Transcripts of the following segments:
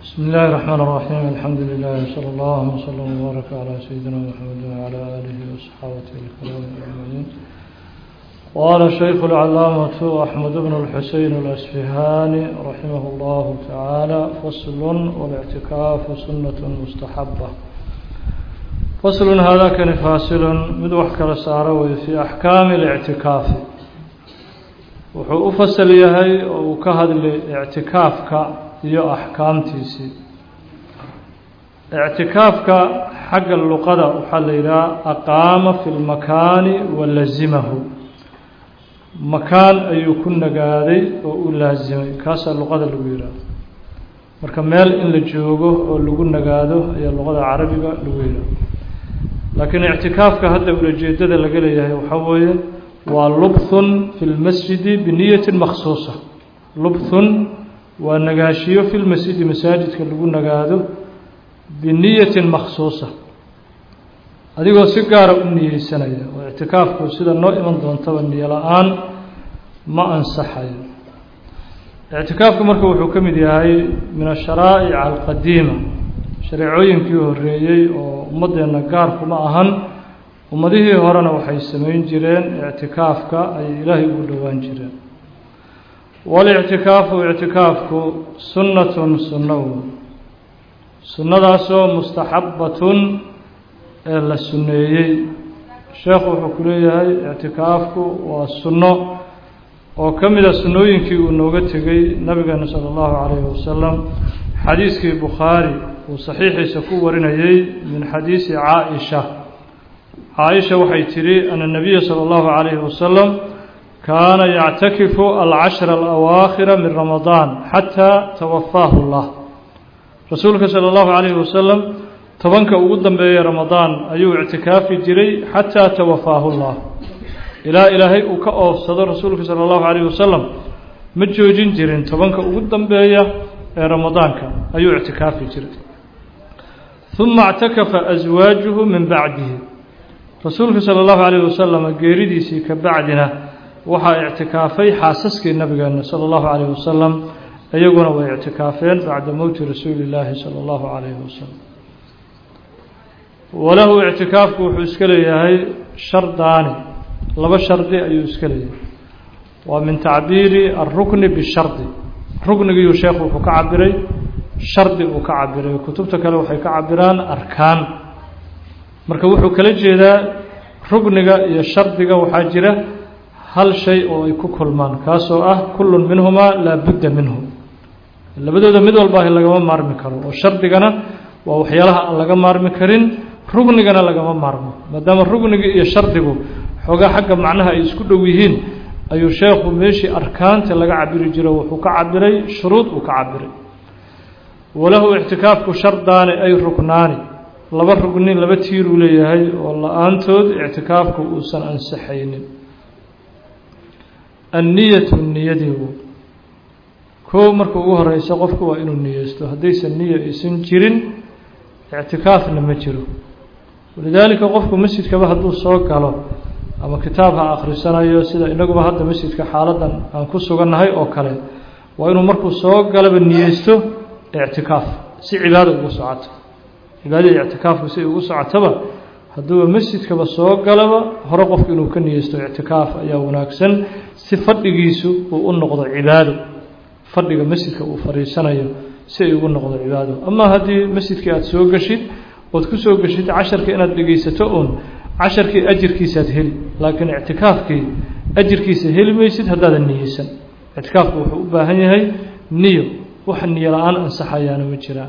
بسم الله الرحمن الرحيم الحمد لله صلى الله وسلم وبارك على سيدنا محمد وعلى آله وصحابته الكرام أجمعين قال الشيخ العلامة أحمد بن الحسين الأسفهاني رحمه الله تعالى فصل والاعتكاف سنة مستحبة فصل هذا كان فاصل مدوح كالسارة في أحكام الاعتكاف wuxuu u fasal yahay oo uu ka hadlay ictikaafka iyo axkaamtiisii ictikaafka xagga luqada waxaa la yidhaha aqaama fi lmakaani wa lazimahu makaan ayuu ku nagaaday oo u laasimay kaasaa luqada lagu yidhaha marka meel in la joogo oo lagu nagaado ayaa luqada carabiga lagu yidhaha laakiin ictikaafka hadda ulajeedada laga leeyahay waxaa weeye waa lubthun fi lmasjidi biniyatin makhsuusa lubthun waa nagaashiyo fi lmasjidi masaajidka lagu nagaado biniyatin makhsuusa adigoo si gaara u niyeysanaya oo ictikaafku sida noo iman doontaba niyo la-aan ma ansaxayo ictikaafku marka wuxuu ka mid yahay min asharaa'ic alqadiima shareecooyinkii horeeyey oo ummaddeena gaarkuma ahan ummadihii horena waxay samayn jireen ictikaafka ay ilaahay ugu dhowaan jireen walictikaafu ictikaafku sunnatun sunno wey sunnadaasoo mustaxabbatun ee la sunneeyey sheekhu wuxuu ku leeyahay ictikaafku waa sunno oo ka mida sunnooyinkii uu nooga tegey nabigeena sala allahu calayhi wasalam xadiiskii bukhaari uu saxiixiisa ku warinayey min xadiisi caa-isha caaisha waxay tidhi ana nabiya sala allahu calayhi wasalam kaana yactakifu alcashra alawaakhira min ramadaan xataa tawafaahu llah rasuulka sala allahu calayhi wasalam tobanka ugu dambeeyey ramadaan ayuu ictikaafi jiray xataa tawafaahu llah ilaa ilaahay uu ka oofsado rasuulka sala allahu calayhi wasalam ma joojin jirin tobanka ugu dambeeya ee ramadaanka ayuu ictikaafi jiray uma اctakafa aswaajuhu min bacdihi rasuulka sala allahu calayh wasalam geeridiisii ka bacdina waxaa ictikaafay xaasaskii nabigeena sala allahu calayh wasalam iyaguna way ictikaafeen bacda mowti rasuuli illaahi sala allahu calayhi wasalam walahu ictikaafku wuxuu iska leeyahay shardaani laba shardi ayuu iska leeyahay waa min tacbiiri alrukni bishardi ruknigiiu sheekhu wuxuu ka cabiray shardi uu ka cabiray kutubta kale waxay ka cabiraan arkaan marka wuxuu kala jeedaa rugniga iyo shardiga waxaa jira hal shay oo ay ku kulmaan kaasoo ah kullun minhumaa laa budda minhu labadooda mid walbaahi lagama maarmi karo oo shardigana waa waxyaalaha aan laga maarmi karin rugnigana lagama maarmo maadaama rugnigi iyo shardigu xoogaa xagga macnaha ay isku dhow yihiin ayuu sheekhu meeshii arkaanta laga cabiri jiro wuxuu ka cabiray shuruud uu ka cabiray walahu ictikaafku shardaani ay ruknaani laba rugni laba tiiruu leeyahay oo la-aantood ictikaafku uusan ansaxaynin anniyatu niyadiigu koo marka ugu horeysa qofku waa inuu niyeysto haddaysan niya aysan jirin ictikaafna ma jiro walidaalika qofku masjidkaba hadduu soo galo ama kitaab ha akhrisanayo sida inaguba hadda masjidka xaaladan aan ku sugannahay oo kale waa inuu markuu soo galaba niyeysto ictikaaf si cibaada ugu socoto cibaadada ictikaafku si ay ugu socotaba hadduuba masjidkaba soo galaba hore qofku inuu ka niyeysto ictikaaf ayaa wanaagsan si fadhigiisu uu u noqdo cibaado fadhiga masjidka uu fadhiisanayo si ay ugu noqdo cibaado ama haddii masjidkii aada soo geshid ood ku soo geshid casharka inaad dhegeysato uun casharkii ajirkiisaad heli laakiin ictikaafkii ajirkiisa heli maysid haddaadan niyeysan ictikaafku wuxuu u baahan yahay niyo wax niyo la-aan ansaxayaana ma jiraan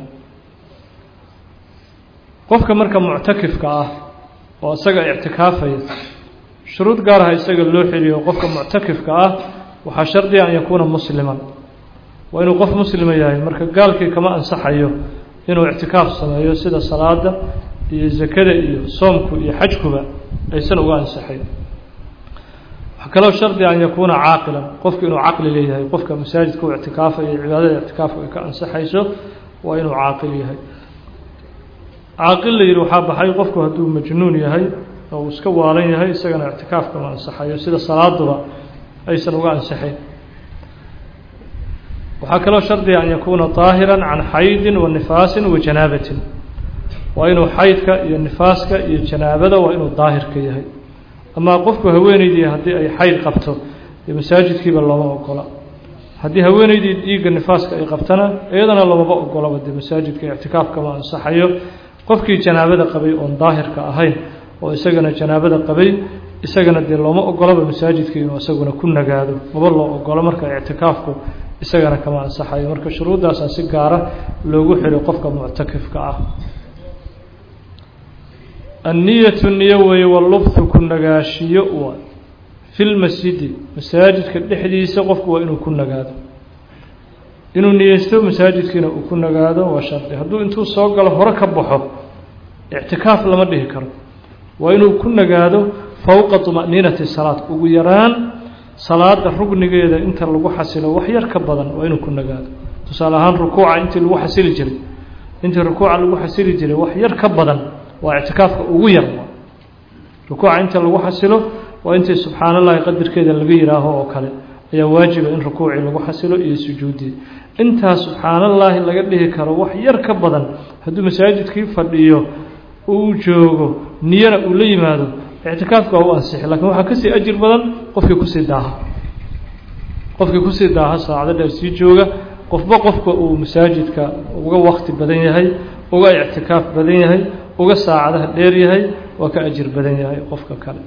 qofka marka muctakifka ah oo isaga ictikaafaya shuruud gaaraha isaga loo xeliyo qofka muctakifka ah waxaa shardiga an yakuuna musliman waa inuu qof muslima yahay marka gaalkii kama ansaxayo inuu ictikaaf sameeyo sida salaada iyo zakada iyo soomku iyo xajkuba aysan uga ansaxayn waxaa kaloo shardiga an yakuuna caaqilan qofku inuu caqli leeyahay qofka masaajidka u ictikaafaya cibaadada ictikaafka ay ka ansaxayso waa inuu caaqil yahay caaqil la yidhi waxaa baxay qofku hadduu majnuun yahay oo uu iska waalan yahay isagana ictikaafka ma ansaxayo sida salaaduba aysan uga ansaxayn waxaa kaloo shardiga an yakuuna طaahira can xaydin wa nifaasin wa janaabatin waa inuu xaydka iyo nifaaska iyo janaabada waa inuu daahirka yahay amaa qofku haweeneydii haddii ay xayd qabto dee masaajidkiiba looma ogola haddii haweeneydii dhiigga nifaaska ay qabtana iyadana loomaba ogolaba dee masaajidka ictikaafkama ansaxayo qofkii janaabada qabay oon daahirka ahayn oo isagana janaabada qabay isagana dee looma ogolaba masaajidka inuu isaguna ku nagaado maba loo ogolo marka ictikaafku isagana kama ansaxayo marka shuruuddaasaa si gaara loogu xiro qofka muctakifka ah anniyatu niyo weeye walubthu ku nagaashiyo wa fi lmasjidi masaajidka dhexdiisa qofku waa inuu ku nagaado inuu niyeysto masaajidkiina uu ku nagaado waa shardi hadduu intuu soo galo hore ka baxo ictikaaf lama dhihi karo waa inuu ku nagaado fowqa طuma'niinati salaad ugu yaraan salaada rugnigeeda inta lagu xasilo wax yar ka badan waa inuu ku nagaado tusaale ahaan rukuuca intii lagu xasili jiray intii rukuuca lagu xasili jiray wax yar ka badan waa ictikaafka ugu yar rukuuca inta lagu xasilo waa intii subxaan allahi qadarkeeda laga yihaaho oo kale ayaa waajiba in rukuucii lagu xasilo iyo sujuudii intaas subxaan allaahi laga dhihi karo wax yar ka badan hadduu masaajidkii fadhiyo uu joogo niyana uu la yimaado ictikaafka waa u ansixi lakin waxaa kasii ajir badan qofkii kusii daaha qofkii kusii daaha saacdo dheer sii jooga qofba qofka uu masaajidka uga wakti badan yahay uga ictikaaf badan yahay uga saacadaha dheer yahay waa ka ajir badan yahay qofka kale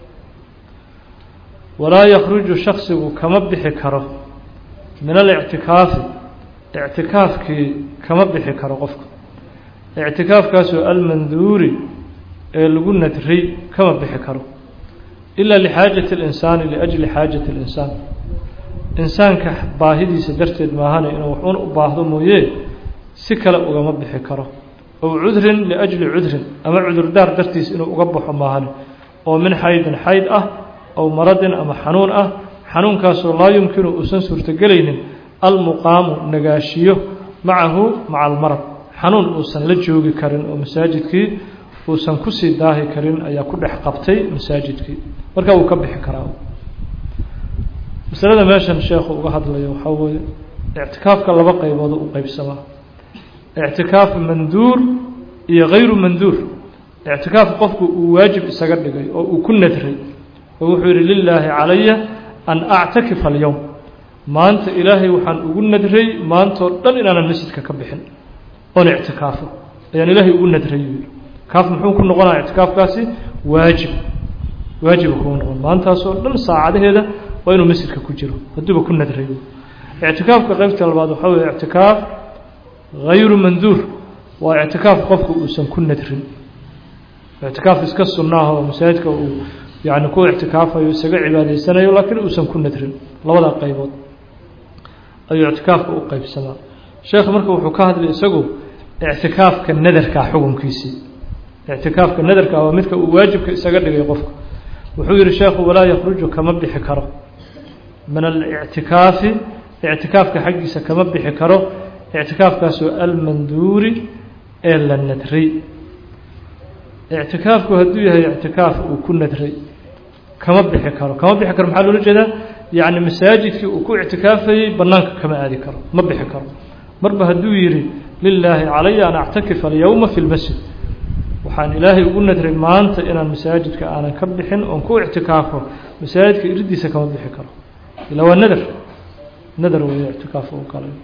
walaa yakruju shaksigu kama bixi karo min alictikaafi ictikaafkii kama bixi karo qofka ictikaafkaasoo almanduuri ee lagu nadray kama bixi karo ilaa lixaajati اlinsaani liajli xaajati اlinsaan insaanka baahidiisa darteed maahane inuu waxuun u baahdo mooye si kale ugama bixi karo ow cudrin liajli cudrin ama cudurdaar dartiis inuu uga baxo maahane oo min xaydin xayd ah ow maradin ama xanuun ah xanuunkaasoo laa yumkinu uusan suurtogelaynin almuqaamu nagaashiyo macahu maca almarad xanuun uusan la joogi karin oo masaajidkii uusan kusii daahi karin ayaa ku dhex qabtay masaajidkii marka uu ka bixi karaa masalada meeshan sheekhu uga hadlayo waxaa weeye ictikaafka laba qaybood u qeybsamaa ictikaaf manduur iyo hayru manduur ictikaaf qofku uu waajib isaga dhigay oo uu ku nadray oo wuxuu yihi lilaahi calaya an actakifa alyowm maanta ilaahay waxaan ugu nadray maantoo dhan inaanan masjidka ka bixin oon ictikaafo ayaan ilaahay ugu nadray yuu yihi kaaf muxuu ku noqonaya ictikaafkaasi waajib waajiba kuu noqon maantaasoo dhan saacadaheeda waa inuu masjidka ku jiro hadduuba ku nadray ictikaafka qeybta labaad waxaa weeye ictikaaf hayru manduur waa ictikaaf qofku uusan ku nadrin ictikaaf iska sunnaah oo masaajidka uu yani ku ictikaafayo isaga cibaadaysanayo laakiin uusan ku nadrin labada qaybood ayuu ictikaafka u qeybsamaa sheekh marka wuxuu ka hadlay isagu ictikaafka nadarkaa xukunkiisii ictikaafka nadarka waa midka uu waajibka isaga dhigay qofka wuxuu yihi sheekhu walaa yakruju kama bixi karo min alictikaafi ictikaafka xaggiisa kama bixi karo ictikaafkaasoo almanduuri ee la nadray ictikaafku hadduu yahay ictikaaf uu ku nadray kama bixi karo kama bixi karo maxaa loola jeedaa yacni masaajidkii uu ku ictikaafayey bannaanka kama aadi karo ma bixi karo marba hadduu yidhi lilaahi calaya an actakifa alyowma fi lmasjid waxaan ilaahay ugu nadray maanta inaan masaajidka aanan ka bixin oon ku ictikaafo masaajidka iridiisa kama bixi karo ilaa waa nadar nadar weeye ictikaaf u galay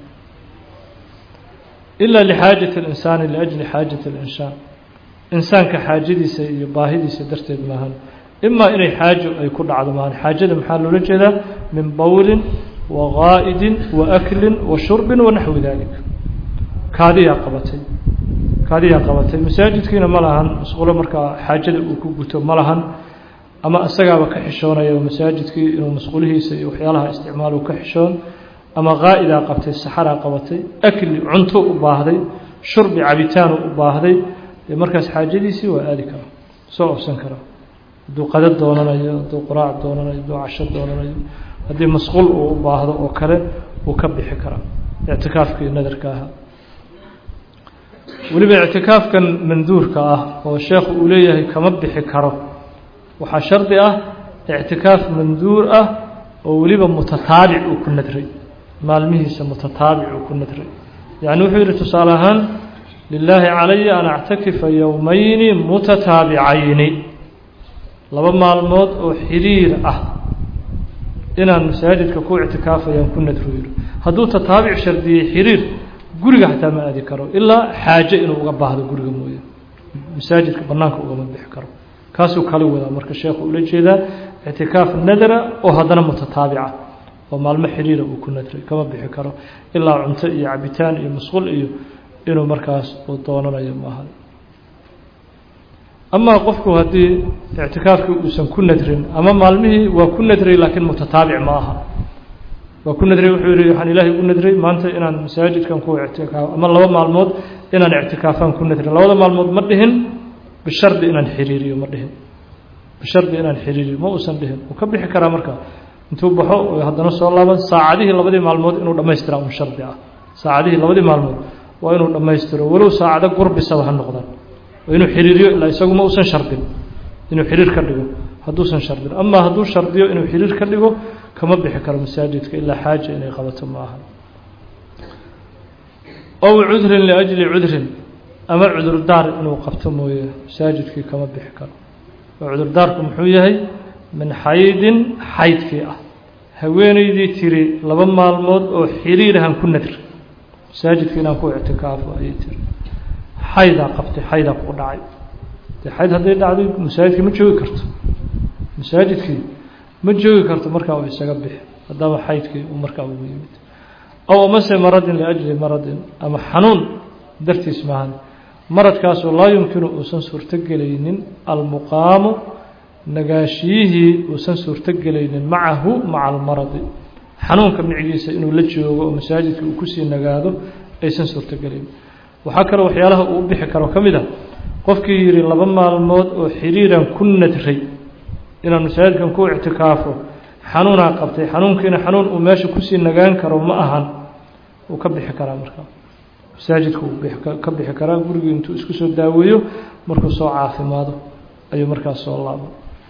ilaa lixaajati اlinsaani liajli xaajati اlinsaan insaanka xaajadiisa iyo baahidiisa darteed maahan imaa inay xaajo ay ku dhacdo maahan xaajada maxaa loola jeedaa min bowlin wa gaa'idin wa aklin wa shurbin wa naxwi dalik kaadiyaa qabatay kaadiyaa qabatay masaajidkiina ma lahan masquulo markaa xaajada uu ku guto ma lahan ama isagaaba ka xishoonaya masaajidkii inuu masquulihiisa iyo waxyaalaha isticmaalo ka xishoon ama qaa'idaa qabtay saxaraa qabatay akli cunto u baahday shurbi cabitaanu u baahday dee markaas xaajadiisii waa aadi karaa soo ofsan karaa hadduu qada doonanayo hadduu quraac doonanayo hadduu casho doonanayo haddii masquul uu u baahdo oo kale wuu ka bixi karaa ictikaafkii nadarka ahaa weliba ictikaafkan manduurka ah oo sheekhu uu leeyahay kama bixi karo waxaa shardi ah ictikaaf manduur ah oo weliba mutataabic uu ku nadray maalmihiisa mutataabic uu ku nadray yacni wuxuu yidhi tusaale ahaan lilaahi calaya an actakifa yowmayni mutataabicayni laba maalmood oo xiriir ah inaan masaajidka ku ictikaafayaan ku nadro yidhi hadduu tataabic shardiyey xiriir guriga xataa ma aadi karo ilaa xaaje inuu uga baahdo guriga mooye masaajidka banaanka ugama bixi karo kaasuu kala wadaa marka sheekhu ula jeedaa ictikaaf nadara oo haddana mutataabica oo maalmo xiriira uu ku nadray kama bixi karo ilaa cunto iyo cabitaan iyo masquul iyo inuu markaas uu doonanayo maaha amaa qofku haddii ictikaafkii uusan ku nadrin ama maalmihii waa ku nadray laakiin mutataabic ma aha waa ku nadray wuxuu yihi waxaan ilaahay u nadray maanta inaan masaajidkan ku ictikaaf ama laba maalmood inaan ictikaafaan ku nadrin labada maalmood ma dhihin bishardi inaan xiriiriyo ma dhihin bishardi inaan xiriiriyo ma uusan dhihin wuu ka bixi karaa marka intuu baxo haddana soo laaban saacadihii labadii maalmood inuu dhammaystira un shardi ah saacadihii labadii maalmood waa inuu dhammaystiro walow saacado gurbisaba ha noqdaan waa inuu xiriiriyo ilaa isagu ma uusan shardin inuu xiriir ka dhigo hadduusan shardin amaa hadduu shardiyo inuu xiriir ka dhigo kama bixi karo masaajidka ilaa xaaja inay qabato ma aha ow cudrin liajli cudrin ama cudurdaar inuu qabto mooye masaajidkii kama bixi karo oo cudurdaarku muxuu yahay min xaydin xaydkii ah haweeneydii tiri laba maalmood oo xiriirahan ku nadri masaajidka inaan ku ictikaafo ayay tiri xaydaa qabtay xaydaa ku dhacay dee xayd hadday dhacday masaajidkii ma joogi karto masaajidkii ma joogi karto markaa uu isaga bixi haddaba xaydkii uu markaa ugu yimid ow amase maradin liajli maradin ama xanuun dartiis maahan maradkaasoo laa yumkinu uusan suurtogelaynin almuqaamu nagaashiyihii uusan suurtogelaynin macahu maca almaradi xanuunka micigiisa inuu la joogo oo masaajidka uu kusii nagaado aysan suurtogelaynin waxaa kaloo waxyaalaha uu u bixi karo ka mid a qofkii yidhi laba maalmood oo xiriiran ku nadray inaan masaajidkan ku ictikaafo xanuunaa qabtay xanuunkiina xanuun uu meesha kusii nagaan karo ma ahan wuu ka bixi karaa markaa masaajidka wuu ka bixi karaa gurigii intuu isku soo daaweeyo markuu soo caafimaado ayuu markaas soo laabo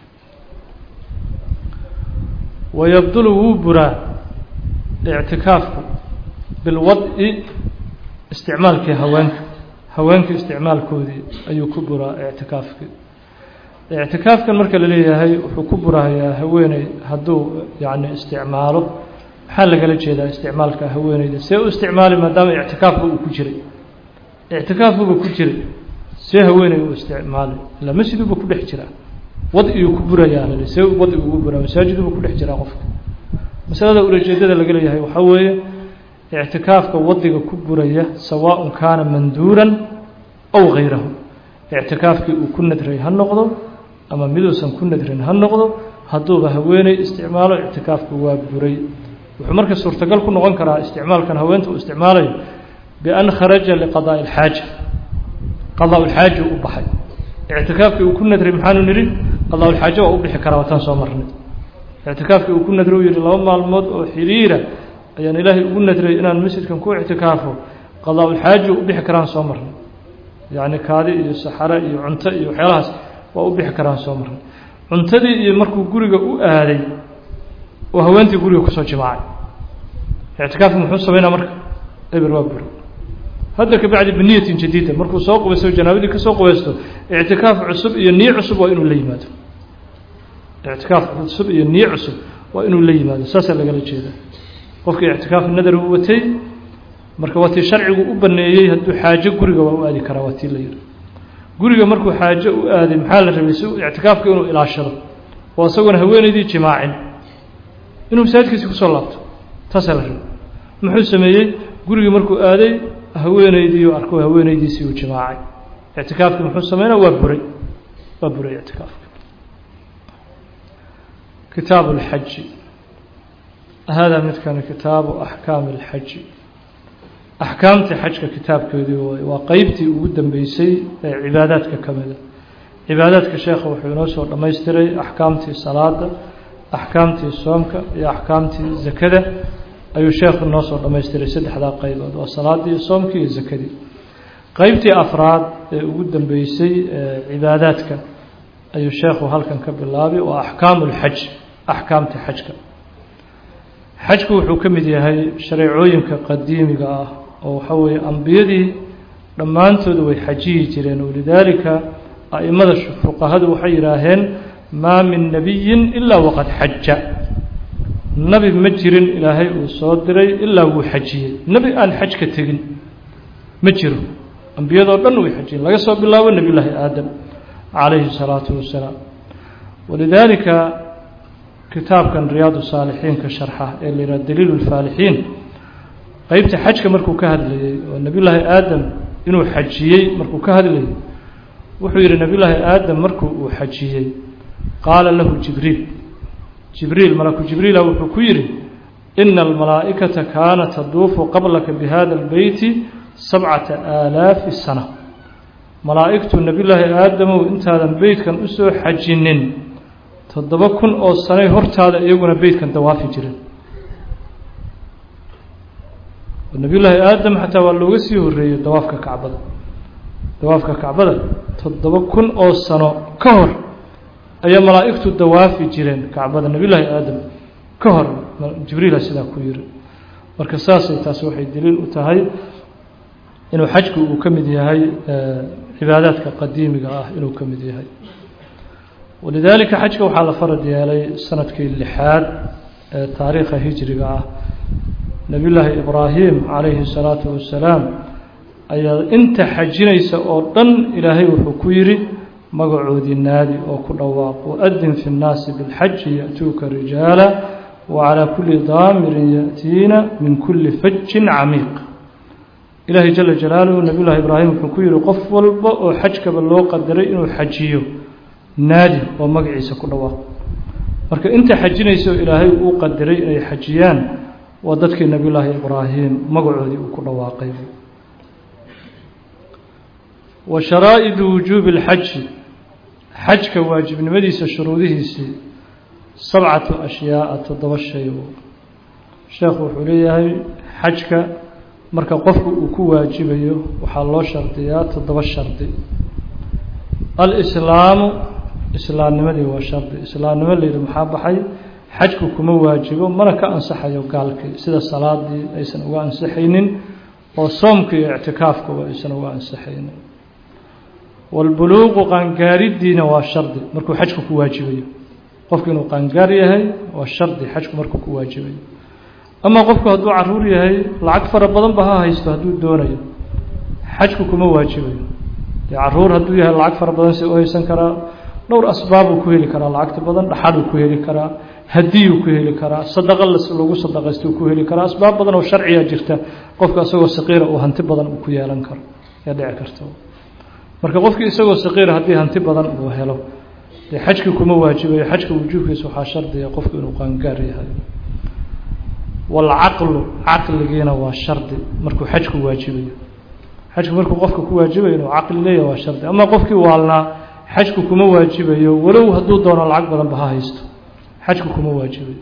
wayabdulu wuu buraa ictikaafku bilwadi isticmaalkii haweenka haweenka isticmaalkoodii ayuu ku buraa ictikaafkii ictikaafkan marka la leeyahay wuxuu ku burahayaa haweeney hadduu yacni isticmaalo maxaa lagala jeedaa isticmaalka haweeneyda see u isticmaali maadaama ictikaafka uu ku jiray ictikaafkuba ku jiray see haweeney u isticmaali ila masjiduba ku dhex jiraa wadiyuu ku burayaa lali see wadi ugu buraa masaajiduba ku dhex jiraa qofka masalada ulajeedada laga leeyahay waxaa weeye ictikaafka wadiga ku buraya sawaaءun kaana manduuran aw gayrahu ictikaafkii uu ku nadray ha noqdo ama miduusan ku nadrin ha noqdo hadduuba haweeney isticmaalo ictikaafku waa buray wuxuu marka suurtagal ku noqon karaa isticmaalkan haweenta uu isticmaalayo bian kharaja liqadaaءi اlxaaja qadaa lxaaja u baxay ictikaafkii uu ku nadray maxaanu nidhi qadaa lxaaja waa u bixi karaa wataan soo marnay ictikaafkii uu ku nadray uu yihi laba maalmood oo xiriira ayaan ilaahay ugu nadray inaan masjidkan ku ictikaafo qadaa lxaaja u bixi karaan soo marnay yacni kaadi iyo saxare iyo cunto iyo waxyaalahaas waa u bixi karaan soo marnay cuntadii iyo markuu guriga u aaday oo haweentii guriga kusoo jimaacay ictikaafku muxuu sameynaa marka eber waa buri hadda kabacdi biniyatin jadiida markuu soo qubaysto janaabadii kasoo qubaysto ictikaaf cusub iyo niyo cusub waa inuu la yimaado ictikaaf cusub iyo niyo cusub waa inuu la yimaado saasaa lagala jeeda qofkii ictikaaf nadar u watay marka waa tii sharcigu u baneeyey hadduu xaajo guriga waa u aadi karaa waa tii la yihi guriga markuu xaajo u aaday maxaa la rabay si ictikaafka inuu ilaashado oo isagoona haweeneydii jimaacin inuu masaajidkiisi kusoo laabto taasaa la rabay muxuu sameeyey gurigii markuu aaday haweeneydiiu arko haweeneydiisii uu jimaacay ictikaafkii muxuu sameynaa waa buray waa buray ictikaafka kitaabu اlxaji hada midkani kitaabu axkaami اlxaji axkaamtii xajka kitaabkeedii waay waa qeybtii ugu dambeysay ee cibaadaadka ka mida cibaadaadka sheekha wuxuu inoo soo dhammaystiray axkaamtii salaada axkaamtii soomka iyo axkaamtii zakada ayuu sheekhu inoo soo dhammaystiray saddexdaa qaybood waa salaadii soomkii iyo zakadii qeybtii afraad ee ugu dambeysay ee cibaadaadka ayuu sheekhu halkan ka bilaabay waa axkaamu lxaj axkaamtii xajka xajku wuxuu ka mid yahay shareecooyinka qadiimiga ah oo waxa weeye ambiyadii dhammaantooda way xajiyi jireen walidaalika a'imada fuqahadu waxay yidhaaheen maa min nebiyin ilaa waqad xaja nebi ma jirin ilaahay uu soo diray ilaa wuu xajiyey nebi aan xaj ka tegin ma jiro ambiyadoo dhan way xajiyeen laga soo bilaabo nebiyullaahi aadam calayhi salaatu wasalaam walidaalika kitaabkan riyaadu saalixiinka sharxa ee la yidhaha daliilu lfaalixiin qeybta xajka markuu ka hadlayey oo nebiyullaahi aadam inuu xajiyey markuu ka hadlayey wuxuu yidhi nebiyullaahi aadam markuu uu xajiyey qaala lahu jibriil jibriil malaku jibriila wuxuu ku yidhi ina almalaa'ikata kaanat taduufu qablaka bihada albeyti sabcata aalaafi sana malaa'igtu nebiyullaahi aadamow intaadan beytkan usoo xajinin toddoba kun oo sanay hortaada iyaguna beytkan dawaafi jireen nebiyullaahi aadam xataa waa looga sii horreeyey dawaafka kacbada dawaafka kacbada toddoba kun oo sano ka hor ayaa malaa'igtu dawaafi jireen kacbada nebiyullaahi aadam ka hor jibriila sidaa ku yiri marka saasay taasi waxay daliil u tahay inuu xajku uu ka mid yahay cibaadaadka qadiimiga ah inuu ka mid yahay walidaalika xajka waxaa la farad yeelay sanadkii lixaad ee taariikha hijriga ah nebiyullaahi ibraahim calayhi salaatu wasalaam ayaa inta xajinaysa oo dhan ilaahay wuxuu ku yidhi magacoodii naadi oo ku dhawaaq waadin fi nnaasi bilxaji ya'tuuka rijaala wacalaa kulli daamirin ya'tiina min kulli fajin camiiq ilaahay jala jalaaluhu nebiyullahi ibraahim wuxuu ku yidhi qof walba oo xajkaba loo qadaray inuu xajiyo naadi oo magaciisa ku dhawaaq marka inta xajinaysa oo ilaahay uu qadaray inay xajiyaan waa dadkii nebiyullaahi ibraahim magacoodii uu ku dhawaaqay wa sharaa'idu wujuubi اlxaji xajka waajibnimadiisa shuruudihiisii sabcatu ashyaaa toddoba shay sheekhu wuxuu leeyahay xajka marka qofku uu ku waajibayo waxaa loo shardiyaa toddoba shardi alislaamu islaamnimadii waa shardi islaamnimo layidhi maxaa baxay xajku kuma waajibo mana ka ansaxayo gaalkii sida salaadii aysan uga ansaxaynin oo soomkii iyo ictikaafkuba aysan uga ansaxaynin walbuluuqu qaangaariddiina waa shardi markuu xajku ku waajibayo qofku inuu qaangaar yahay waa shardi xajku markuu ku waajibayo ama qofku hadduu caruur yahay lacag fara badan ba ha haysto hadduu doonayo xajku kuma waajibayo dee caruur hadduu yahay lacag fara badan si u haysan karaa dhowr asbaabuu ku heli karaa lacagta badan dhaxaduu ku heli karaa hadiyuu ku heli karaa sadaqa lagu sadaqaystuu ku heli karaa asbaab badan oo sharciya jirta qofka isagoo saqiira uu hanti badan uu ku yeelan karo yaa dhici karta marka qofkii isagoo saqiira haddii hanti badan uu helo dee xajkii kuma waajibayo xajka wujuubkiisa waxaa shardiga qofku inuu qaangaar yahay walcaqlu caqligiina waa shardi markuu xajku waajibayo xajku markuu qofka ku waajibayo inuu caqli leeyahay waa shardi ama qofkii waalnaa xajku kuma waajibayo walow hadduu doono lacag badanba ha haysto xajku kuma waajibayo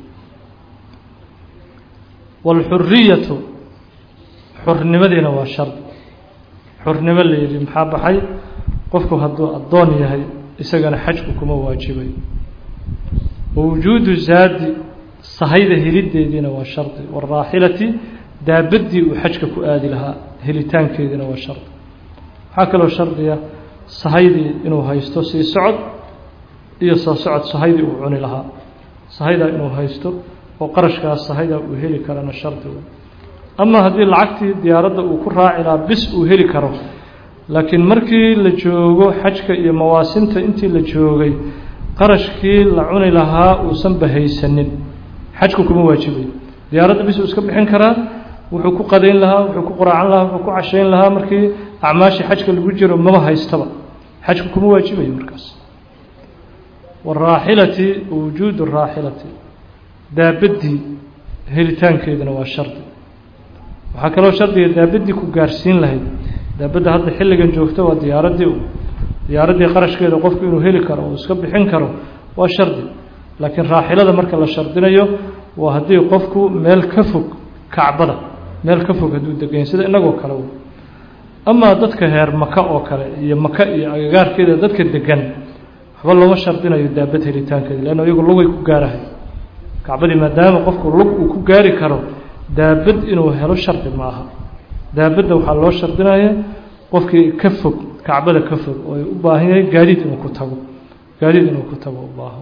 waalxuriyatu xurnimadiina waa shardi xurnimo la yidhi maxaa baxay qofku hadduu addoon yahay isagana xajku kuma waajibayo wawujuudu zaadi sahayda helideediina waa shardi waalraaxilati daabaddii uu xajka ku aadi lahaa helitaankeediina waa shardi waxaa kaloo shardiga sahaydii inuu haysto sii socod iyo soo socod sahaydii uu cuni lahaa sahaydaa inuu haysto oo qarashkaas sahaydaa uu heli karana shardiga ama haddii lacagtii diyaaradda uu ku raaci lahaa bis uu heli karo laakiin markii la joogo xajka iyo mawaasinta intii la joogay qarashkii la cuni lahaa uusan bahaysanin xajku kuma waajibayo diyaaradda bis uu iska bixin karaa wuxuu ku qadayn lahaa wuxuu ku quraacan lahaa wuxuu ku cashayn lahaa markii acmaashii xajka lagu jiro maba haystaba xajku kuma waajibayo markaas waalraaxilati wujuudu raaxilati daabaddii helitaankeeduna waa shardi waxaa kaloo shardiga daabaddii ku gaarsiin lahayd daabadda hadda xilligan joogto waa diyaaraddii diyaaraddii qarashkeeda qofku inuu heli karo oo iska bixin karo waa shardi laakiin raaxilada marka la shardinayo waa haddii qofku meel ka fog kacbada meel ka fog hadduu degan sida inagoo kale amaa dadka heer maka oo kale iyo maka iyo agagaarkeeda dadka degan waxba looma shardinayo daabad helitaankeeda leanna iyagu lugay ku gaarahay kacbadii maadaama qofku lug uu ku gaari karo daabad inuu helo shardi ma aha daabadda waxaa loo shardinaya qofkii ka fog kacbada ka fog oo u baahan yahay gaadiid inuu ku tago gaadiid inuu ku tago u baahan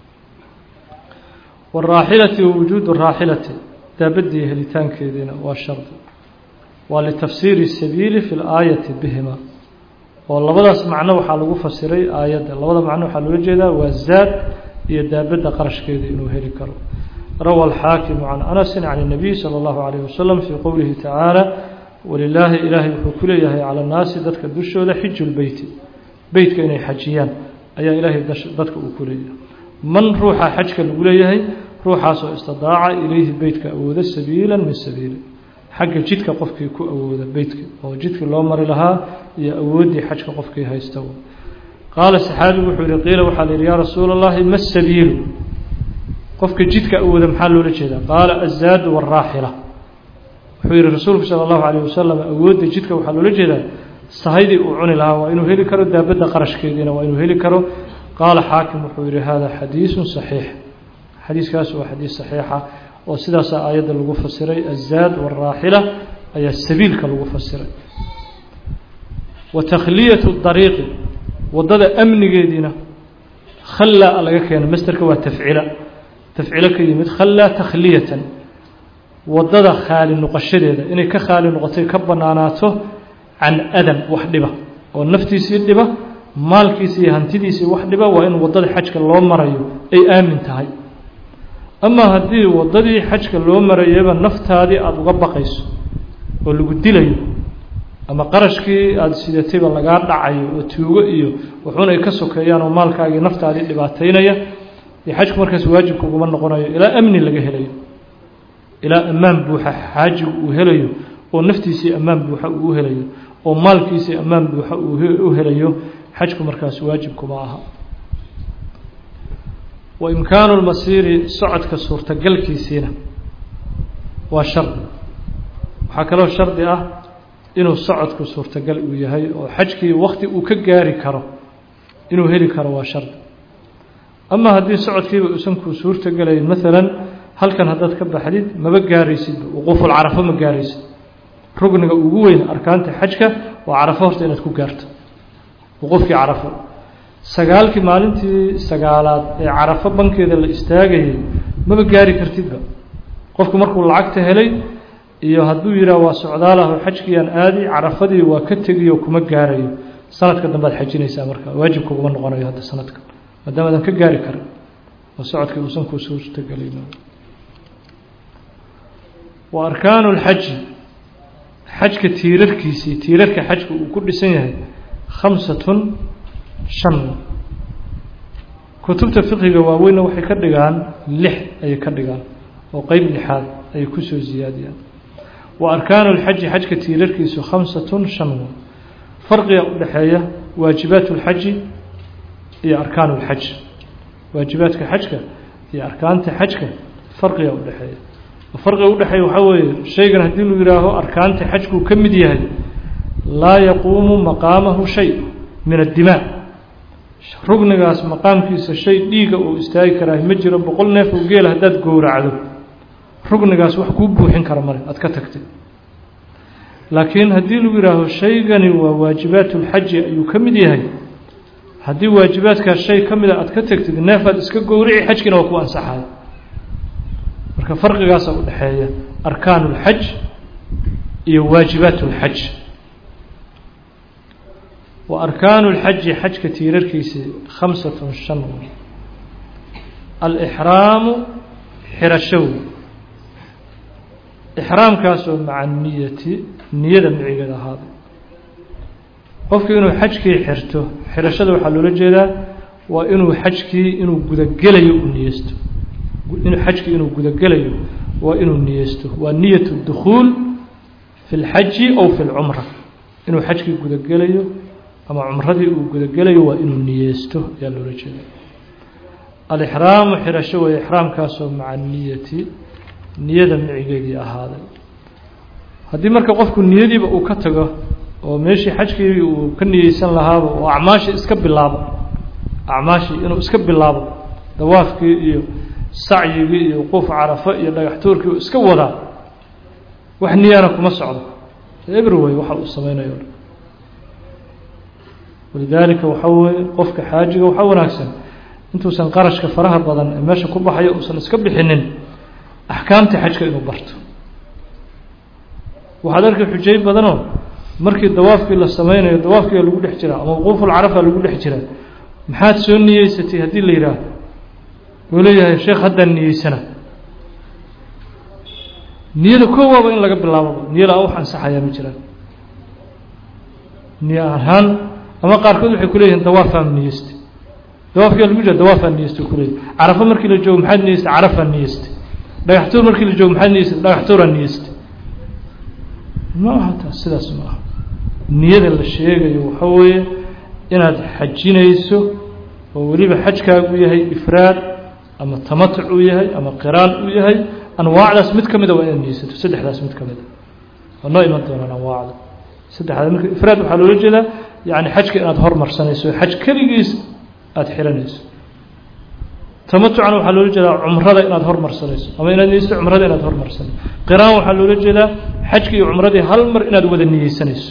waraaxilati wujuudu raaxilati daabadii helitaankeediina waa shardi waa litafsiiri sabiili fi laayati bihima oo labadaas macno waxaa lagu fasiray aayadda labada macno waxaa loola jeedaa waa zaad iyo daabadda qarashkeeda inuu heli karo rawa alxaakimu can anasi can الnabiy salى اllahu alayh wasalam fii qowlihi tacaala walilaahi ilaahay wuxuu ku leeyahay cala annaasi dadka dushooda xiju lbeyti beytka inay xajiyaan ayaa ilaahay dadka uu ku leeyahay man ruuxa xajka lagu leeyahay ruuxaasoo istidaaca ilayhi beytka awooda sabiila min sabiili xagga jidka qofkii ku awooda beytka oo jidkii loo mari lahaa iyo awooddii xajka qofkii haysta qaala saxaabigu wuxuu yihi qiila waxaa la yidhi yaa rasuula اllahi ma sabiilu qofka jidka awooda maxaa loola jeedaa qaala azaadu wاraaxila wuxuu yihi rasuulku salى اllahu alayh wasalam awoodda jidka waxaa loola jeedaa sahaydii uu cuni lahaa waa inuu heli karo daabadda qarashkeediina waa inuu heli karo qaala xaakim wuxuu yihi hada xadiisu صaxiix xadiiskaas waa xadiis saxiixa oo sidaasaa aayadda lagu fasiray azaad wاraaxila ayaa sabiilka lagu fasiray wa takhliyatu dariiqi waddada amnigeediina khallaa laga keeno masterka waa tafcila tafcilo ka yimid khallaa takhliyatan waddada khaali noqoshadeeda inay ka khaali noqotay ka bannaanaato can adan wax dhiba oo naftiisii dhiba maalkiisi iyo hantidiisii wax dhiba waa in waddada xajka loo marayo ay aamin tahay amaa haddii waddadii xajka loo marayaba naftaadii aada uga baqayso oo lagu dilayo ama qarashkii aada sidatayba lagaa dhacayo oo tuugo iyo wuxuuna ay ka sokeeyaan oo maalkaagii naftaadii dhibaataynaya dee xajku markaas waajibka uguma noqonayo ilaa amni laga helayo ilaa ammaan buuxa xaajigu uu helayo oo naftiisii ammaan buuxa uu u helayo oo maalkiisii ammaan buuxa uu u helayo xajku markaas waajibkuma aha wa imkaanu lmasiiri socodka suurtagalkiisiina waa shardi waxaa kaloo shardi ah inuu socodku suurtagal uu yahay oo xajkii wakti uu ka gaari karo inuu heli karo waa shardi ama haddii socodkiiba uusan kuu suurtagelayn maalan halkan haddaad ka baxdid maba gaaraysidba wuquufulcarafo ma gaaraysid rugniga ugu weyn arkaanta xajka waa carafo horta inaad ku gaarto wuquufkii carafo sagaalkii maalintii sagaalaad ee carafo bankeeda la istaagayay maba gaari kartidba qofku markuu lacagta helay iyo hadduu yidhaah waa socdaalaho xajkiiaan aadi carafadii waa ka tegiyo kuma gaarayo sanadka dambead xajinaysaa marka waajibka uguma noqonayo hadda sanadka maadaama adan ka gaari karin oo socodkii uusan kuu suurtagelin wa arkaanu lxaji xajka tiirarkiisii tiirarka xajka uu ku dhisan yahay khamsatun shan kutubta fiqiga waaweynna waxay ka dhigaan lix ayay ka dhigaan oo qeyb lixaad ayay kusoo siyaadiyaan wa arkaanu lxaji xajka tiirarkiisu khamsatun shan farqiga u dhexeeya waajibaat اlxaji iyo arkaan اlxaj waajibaadka xajka iyo arkaanta xajka farqiga u dhexeeya farqiga udhexeeya waxaa weeye shaygan haddii lu yihaaho arkaanta xajkuu ka mid yahay laa yaquumu maqaamahu shay min addimaa rugnigaas maqaamkiisa shay dhiiga uu istaagi karaa ma jiro boqol neef oo geela haddaad gowracdo rugnigaas wax kuu buuxin kara male aad ka tagtay laakiin haddii lagu yihaaho shaygani waa waajibaat اlxaji ayuu ka mid yahay haddii waajibaadkaas shay ka mida aad ka tagtid neefaad iska gowrici xajkiina waa ku ansaxaya marka farqigaasa u dhexeeya arkaan اlxaj iyo waajibaat اlxaj wa arkaanu اlxaji xajka tiirarkiisii khamsatun shan alixraamu xirashow ixraamkaasoo maca niyati niyada micigeeda ahaaday qofku inuu xajkii xirto xirashada waxaa loola jeedaa waa inuu xajkii inuu gudagelayo u niyeysto inuu xajkii inuu gudagelayo waa inuu niyeysto waa niyat اdukhuul fi اlxaji ow fi اlcumra inuu xajkii gudagelayo ama cumradii uu gudagelayo waa inuu niyeysto ayaa loola jeeda alixraamu xirasho way ixraamkaasoo maca niyati niyada micigeedii ahaaday haddii marka qofku niyadiiba uu ka tago oo meeshii xajkii uu ka niyeysan lahaaba oo acmaashii iska bilaabo acmaashii inuu iska bilaabo dawaafkii iyo sacyigii iyo wuquuf carafo iyo dhagax tuurkii uu iska wadaa wax niyana kuma socdo everyway waxa uu samaynayo walidaalika waxaa weeye qofka xaajiga waxaa wanaagsan intuusan qarashka faraha badan ee meesha ku baxayo uusan iska bixinin axkaamta xajka inuu barto waxaad arkay xujay badanoo markii dawaafkii la sameynayo dawaafkiia lagu dhex jiraa ama wuquufulcarafa lagu dhex jiraa maxaad soo niyeysatay haddii la yidhaah wuu leeyahay sheekh haddaan niyeysana niyada koowaaba in laga bilaabo niyada wax ansaxayaa ma jiraan niyo ahaan ama qaarkood waxay kuleeyihiin dawaafaan niyeystay dawaafkiia lagu jira dawaafaan niyeystay kuleeyahy carafo markii la joogo maxaad niyeystay carafaan niyeystay dhagax tuur markii la joogo maxaad niyeystay dhagax tuuraan niyeystay ma aha taas sidaas ma aha niyada la sheegayo waxa weeye inaad xajinayso oo weliba xajkaagu yahay ifraad ama tamatuc uu yahay ama qiraan uu yahay anwaacdaas mid ka mida waa inaad niyeysato saddexdaas mid ka mida waa noo iman doonaan anwaacda saddexdaas marka ifraad waxaa loola jeedaa yani xajka inaad hormarsanayso xaj keligiis aada xiranayso tamatucna waxaa loola jeedaa cumrada inaad hormarsanayso ama inaad niyeysato cumrada inaad hormarsanayso qiraan waxaa loola jeedaa xajka iyo cumradii hal mar inaad wada niyeysanayso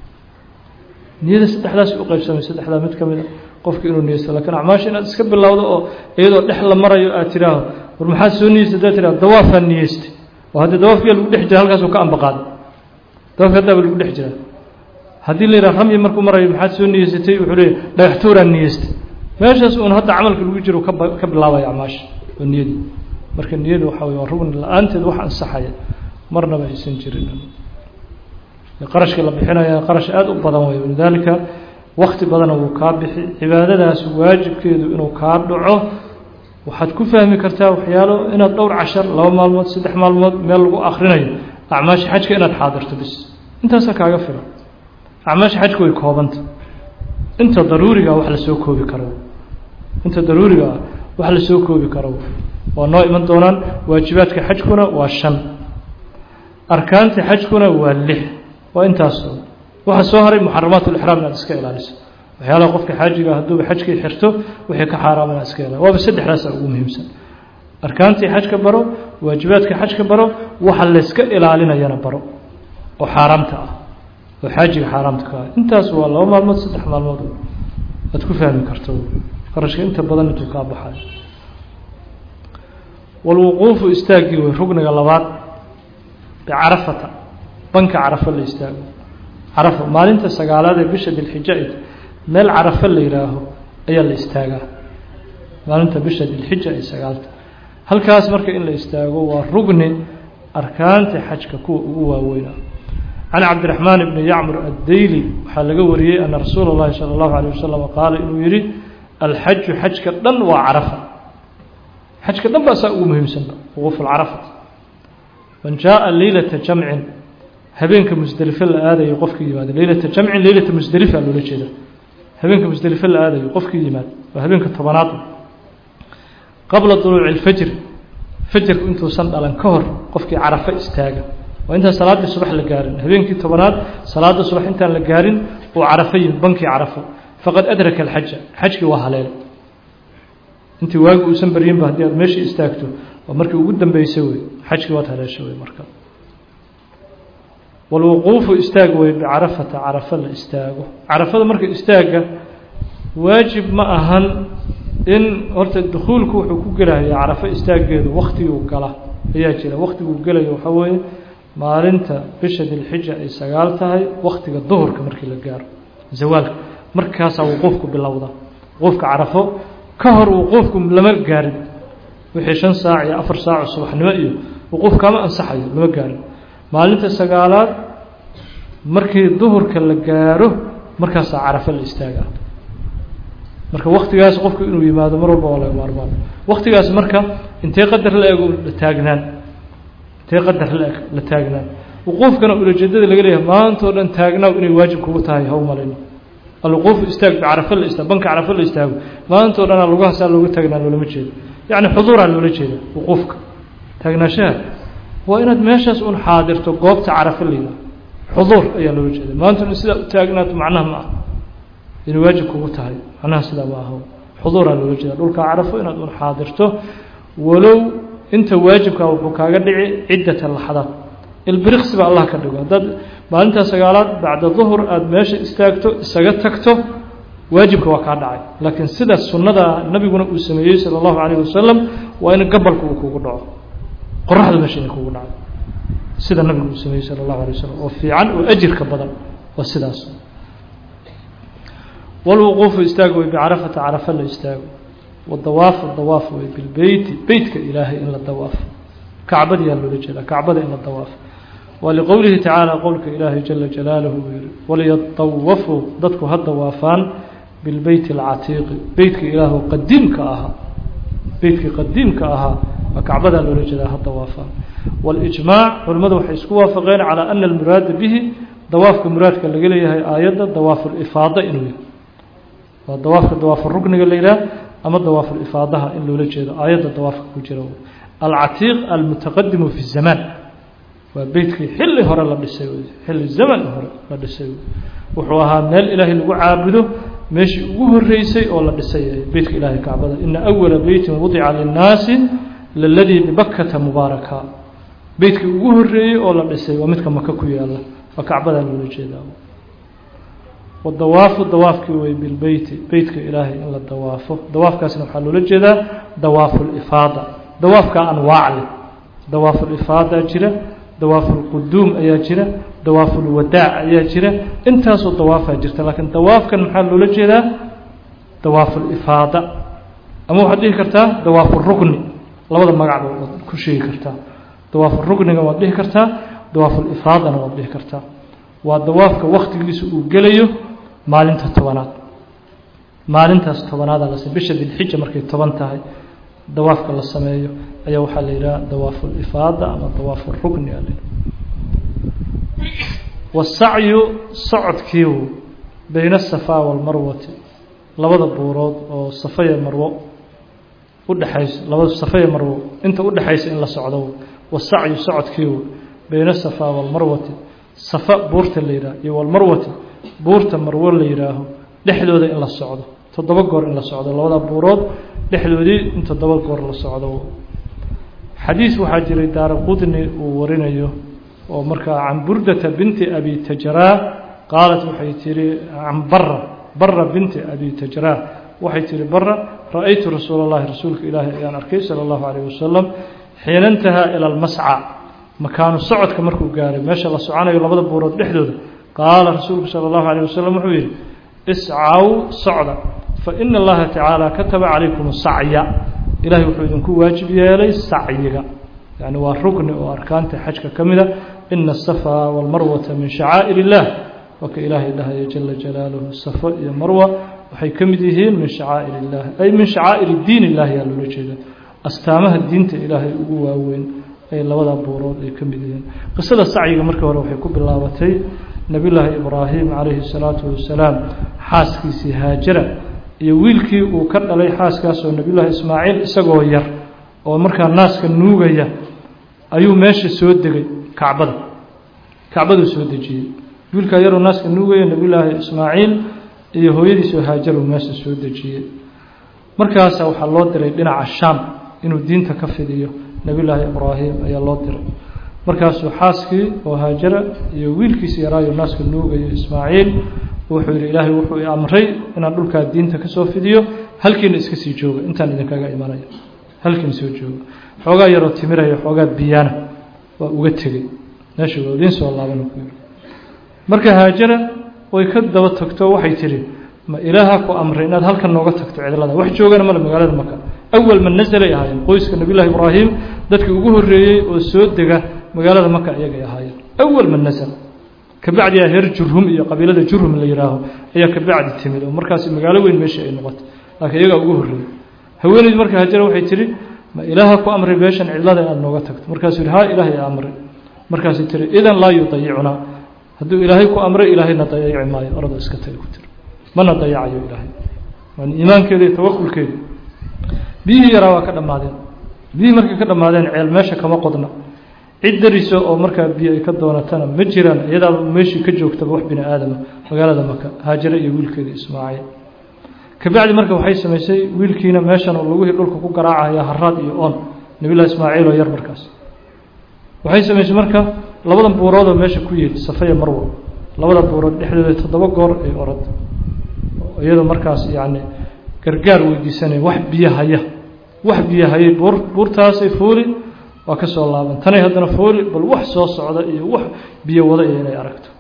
niyada saddexdaas u qaybsamay saddexdaa mid ka mida qofka inuu niyeysto lakiin acmaasha inaad iska bilowdo oo iyadoo dhex la marayo aad tiraaho war maxaad soo niyeystay haddaad tiraho dawaafaan niyeystay oo haddii dawaafkiya lagu dhex jira halkaasuu ka ambaqaaday dawaafki haddaaba lagu dhex jiraa haddii la yidhaha ramyi markuu marayo maxaad soo niyeysatay wuxuu leeyahy dhagax tuuraan niyeystay meeshaas uun hadda camalka lagu jiro kaba ka bilaabaya acmaasha oo niyadii marka niyadu waxa wey waa rugni la-aanteed wax ansaxaya marnaba aysan jirin qarashka la bixinaya qarash aada u badan wey walidaalika wakti badana wuu kaa bixi cibaadadaas waajibkeedu inuu kaa dhaco waxaad ku fahmi kartaa waxyaalo inaad dhowr cashar laba maalmood saddex maalmood meel lagu akrinayo acmaasha xajka inaad xaadirto bis intaasa kaaga filan acmaasha xajka way koobanta inta daruuriga wax lasoo koobi karo inta daruuriga ah wax lasoo koobi karo waa noo iman doonaan waajibaadka xajkuna waa shan arkaanta xajkuna waa lix waa intaas waxaa soo haray muxaramaat lixraam inaad iska ilaaliso waxyaalaha qofka xaajiga hadduuba xajkii xirto wixii ka xaaraam inaad iska ilaaliso waaba saddexdaasa ugu muhiimsan arkaantii xajka baro waajibaadka xajka baro waxa layska ilaalinayana baro oo xaaraamta ah oo xaajiga xaaraamta ka ah intaas waa laba maalmood saddex maalmood aad ku fahmi karto qarashka inta badan intuu kaa baxayo walwuquufu istaaggii wey rugniga labaad bicarafata banka carafo la istaago carafo maalinta sagaalaad ee bisha dilxija meel carafo la yidhaaho ayaa la istaagaa maalinta bisha dilxija ay sagaalta halkaas marka in la istaago waa rugni arkaanta xajka kuwa ugu waaweyna can cabdiraxmaan bni yacmur addayli waxaa laga wariyey ana rasuula اllahi salى اllahu alيه wasalam qaala inuu yihi alxaju xajka dhan waa carafa xajka dhan ba saa ugu muhiimsanba wuquuf alcarafa man jaءa leylata jamcin habeenka musdelife la aadayo qofkii yimaado leylata jamcin leylata musdelifa loola jeeda habeenka musdelife la aadayo qofkii yimaado waa habeenka tobanaad qabla duluuci اlfajr fajarku intuusan dhalan ka hor qofkii carafo istaaga waa intaan salaaddii subax la gaarin habeenkii tobanaad salaada subax intaan la gaarin uu carafo yimid bankii carafo faqad adraka alxaja xajkii waa haleelay intii waagi uusan baryinba haddii aad meeshii istaagto waa markii ugu dambeysay wey xajkii waad haleesha wey marka walwuquufu istaag wey bicarafata carafo la istaago carafada marka istaagga waajib ma ahan in horta dukuulku wuxuu ku gelaya carafo istaaggeedu waktiguu gala ayaa jira waktiguu gelayo waxaa weeye maalinta bisha dilxija ay sagaal tahay waktiga duhurka markii la gaaro zawaalka markaasaa wuquufku bilowda wuquufka carafo ka hor wuquufku lama gaarin wixii shan saac iyo afar saaco subaxnimo iyo wuquuf kama ansaxayo lama gaarin maalinta sagaalaad markii duhurka la gaaro markaasaa carafo la istaagaa marka waktigaas qofku inuu yimaado mar walba waa laga maarmaan waktigaas marka intee qadar la eg la taagnaan intee qadar la eg la taagnaan wuquufkana ulajeedada laga leeyahay maantao dhan taagnaaw inay waajib kugu tahay haw malayno alwuquufu istaag bicarafo la istaag banka carafo la istaago maantao dhanaa lugahaasaa looga taagnaan loolama jeedo yacni xuduuraa loola jeeda wuquufka taagnaanshaha waa inaad meeshaas un xaadirto goobta carafo la yidhaha xuduur ayaa loola jeeda maanta in sidaa u taagnaato macnaha ma ah inay waajib kugu tahay macnaha sidaa ma aha xuduuraa loola jeeda dhulka carafo inaad un xaadirto walow inta waajibkaa wuxuu kaaga dhici ciddata laxdaad ilbiriqsiba allah ka dhigo haddaad maalintaa sagaalaad bacda duhur aada meesha istaagto isaga tagto waajibka waa kaa dhacay laakiin sida sunnada nabiguna uu sameeyey sala allahu calayhi wasalam waa in gabalka uu kugu dhaco qoraxda meesha inay kugu dhaco sida nabigu uu sameeyey sala allahu alay wasalam oo fiican oo ajirka badan waa sidaas walwuquufu istaag wey bicarafata carafa la istaago wadawaafu dawaaf wey bilbeyti beytka ilaahay in la dawaafo kacbadiyaa loola jeedaa kacbada in la dawaafo waa liqowlihi tacaala qowlka ilaahay jala jalaaluhu uu yihi waliyatawafuu dadku ha dawaafaan bilbeyti alcatiiqi beytka ilaahu qadiimka ahaa beytkii qadiimka ahaa waa kacbadaa loola jeedaa ha dawaafaan walijmaac culimmadu waxay isku waafaqeen calaa ana almuraada bihi dawaafka muraadka laga leeyahay aayadda dawaafulifaada inuu yahay waa dawaafka dawaafu rukniga la yidhaah ama dawaafulifaadaha in loola jeedo aayadda dawaafka ku jira alcatiiq almutaqadimu fi zamaan waa beytkii xilli hore la dhisay xilli zaman hore la dhisay wuxuu ahaa meel ilaahay lagu caabudo meeshii ugu horeysay oo la dhisay beytka ilaahay kacbada ina awala beytin wudica linnaasi laladii bibakata mubaaraka beytkii ugu horeeyey oo la dhisay waa midka maka ku yaala waa kacbadaa loola jeedaa wadawaafu dawaafkii wey bilbeyti beytka ilaahay in la dawaafo dawaafkaasna waxaa loola jeedaa dawaafulifaada dawaafka anwaac leh dawaafulifaada jira dawaafulquduum ayaa jira dawaafulwadaac ayaa jira intaasoo dawaafaa jirta laakiin dawaafkan maxaa loola jeedaa dawaafulifaada ama waxaad dhihi kartaa dawaafurukni labada magacba waad ku sheegi kartaa dawaafurukniga waad dhihi kartaa dawaafulifaadana waad dhihi kartaa waa dawaafka waktigiisa uu gelayo maalinta tobanaad maalintaas tobanaada las bisha dilxija markay toban tahay dawaafka la sameeyo ayaa waxaa la yidhaha dawaafulifaada ama dawaafurukni a wasacyu socodkiiu bayna asafaa walmarwati labada buurood oo safaya marwo udhexayso labada safaya marwo inta udhexaysa in la socdo wasacyu socodkiiu bayna asafaa walmarwati safa buurta la yidhaah iyo walmarwati buurta marwo la yidhaaho dhexdooda in la socdo toddoba goor in la socdo labada buurood dhexdoodii in toddoba goor la socdo xadiis waxaa jiray daara qudni uu warinayo oo markaa can burdata binti abi tajraa qaalat waxay tihi can bara bara binti abi tajraa waxay tihi bara ra-aytu rasuula اllahi rasuulka ilaahi ayaan arkay salى اllahu alayh wasalam xiina intahaa ila almasca makaanu socodka markuu gaaray meesha la soconayo labada buurood dhexdooda qaala rasuulku salى اllahu alayh wasalam wuxuu yihi iscaw socda faina allaha tacaala kataba calaykum sacya ilahay wuxuu idinku waajib yeelay sacyiga yani waa rukni oo arkaanta xajka ka mida ina asafaa walmarwata min shacaa'ir illah waa ka ilaahay dhahaya jala jalaaluhu safo iyo marwa waxay ka mid yihiin min shacaa'ir illah ay min shacaa'ir diin illahi yaa loola jeeda astaamaha diinta ilaahay ugu waaweyn ay labada buurood ay ka mid yihiin qisada sacyiga markii hore waxay ku bilaabatay nebiyullaahi ibraahim calayhi salaatu wasalaam xaaskiisii haajara iyo wiilkii uu ka dhalay xaaskaasoo nebiyullaahi ismaaciil isagoo yar oo markaa naaska nuugaya ayuu meesha soo degay kacbada kacbaduu soo dejiyey wiilkaa yaroo naaska nuugaya nebiyullaahi ismaaciil iyo hooyadiisoo haajaruu meesha soo dejiyey markaasa waxaa loo diray dhinaca shaam inuu diinta ka fidiyo nebiyullaahi ibraahim ayaa loo diray markaasuu xaaskii oo haajara iyo wiilkiisi yaraayo naaska nuugayo ismaaciil wuxuu yidhi ilaahay wuxuu i amray inaan dhulkaa diinta kasoo fidiyo halkiina iska sii jooga intaan idinkaga imanaya halkiina soo jooga xoogaa yaroo timiraya xoogaa biyaana waa uga tegey meesha waa idiin soo laaban ku yidhi marka haajara way ka daba tagto waxay tidhi ma ilaaha ku amray inaad halkan nooga tagto cidlada wax joogana male magaalada maka awal man nasalay ahaayeen qoyska nabiyullahi ibraahim dadkii ugu horreeyey oo soo dega magaalada maka iyagay ahaayeen awal man nasal kabacdiyaa reer jurhum iyo qabiilada jurhum la yihaaho ayaa kabacdi timid oo markaasi magaalo weyn meesha ay noqotay laakiin iyagaa ugu horreeyey haweeneyd marka hajara waxay tihi ma ilaaha ku amray beeshan cidlada inaad nooga tagto markaasuu yihi ha ilaahay amray markaasay tihi idan laa yudayicunaa hadduu ilaahay ku amray ilaahayna dayaci maayo orada iska taga ku tiri mana dayacayo ilaahay waan iimaankeeda iyo tawakulkeeda biyihii yaraa waa ka dhammaadeen biyihii markay ka dhammaadeen ceel meesha kama qodna cid dariso oo markaa biyo ay ka doonatana ma jiraan iyadaaba meeshii ka joogtaba wax bini aadama magaalada maka haajare iyo wiilkeeda ismaaciil kabacdi marka waxay samaysay wiilkiina meeshan oo lugihii dhulka ku garaacaya haraad iyo oon nabillahi ismaaciil oo yar markaas waxay samaysay marka labadan buuroodoo meesha ku yeed safaya marwa labada buurood dhexdooda toddoba goor ay orad iyadoo markaas yacni gargaar weydiisanaya wax biyo haya wax biyo hayay buur buurtaasay fuuli waa ka soo laaban tanay haddana fuuli bal wax soo socda iyo wax biyo wada iyo inay aragto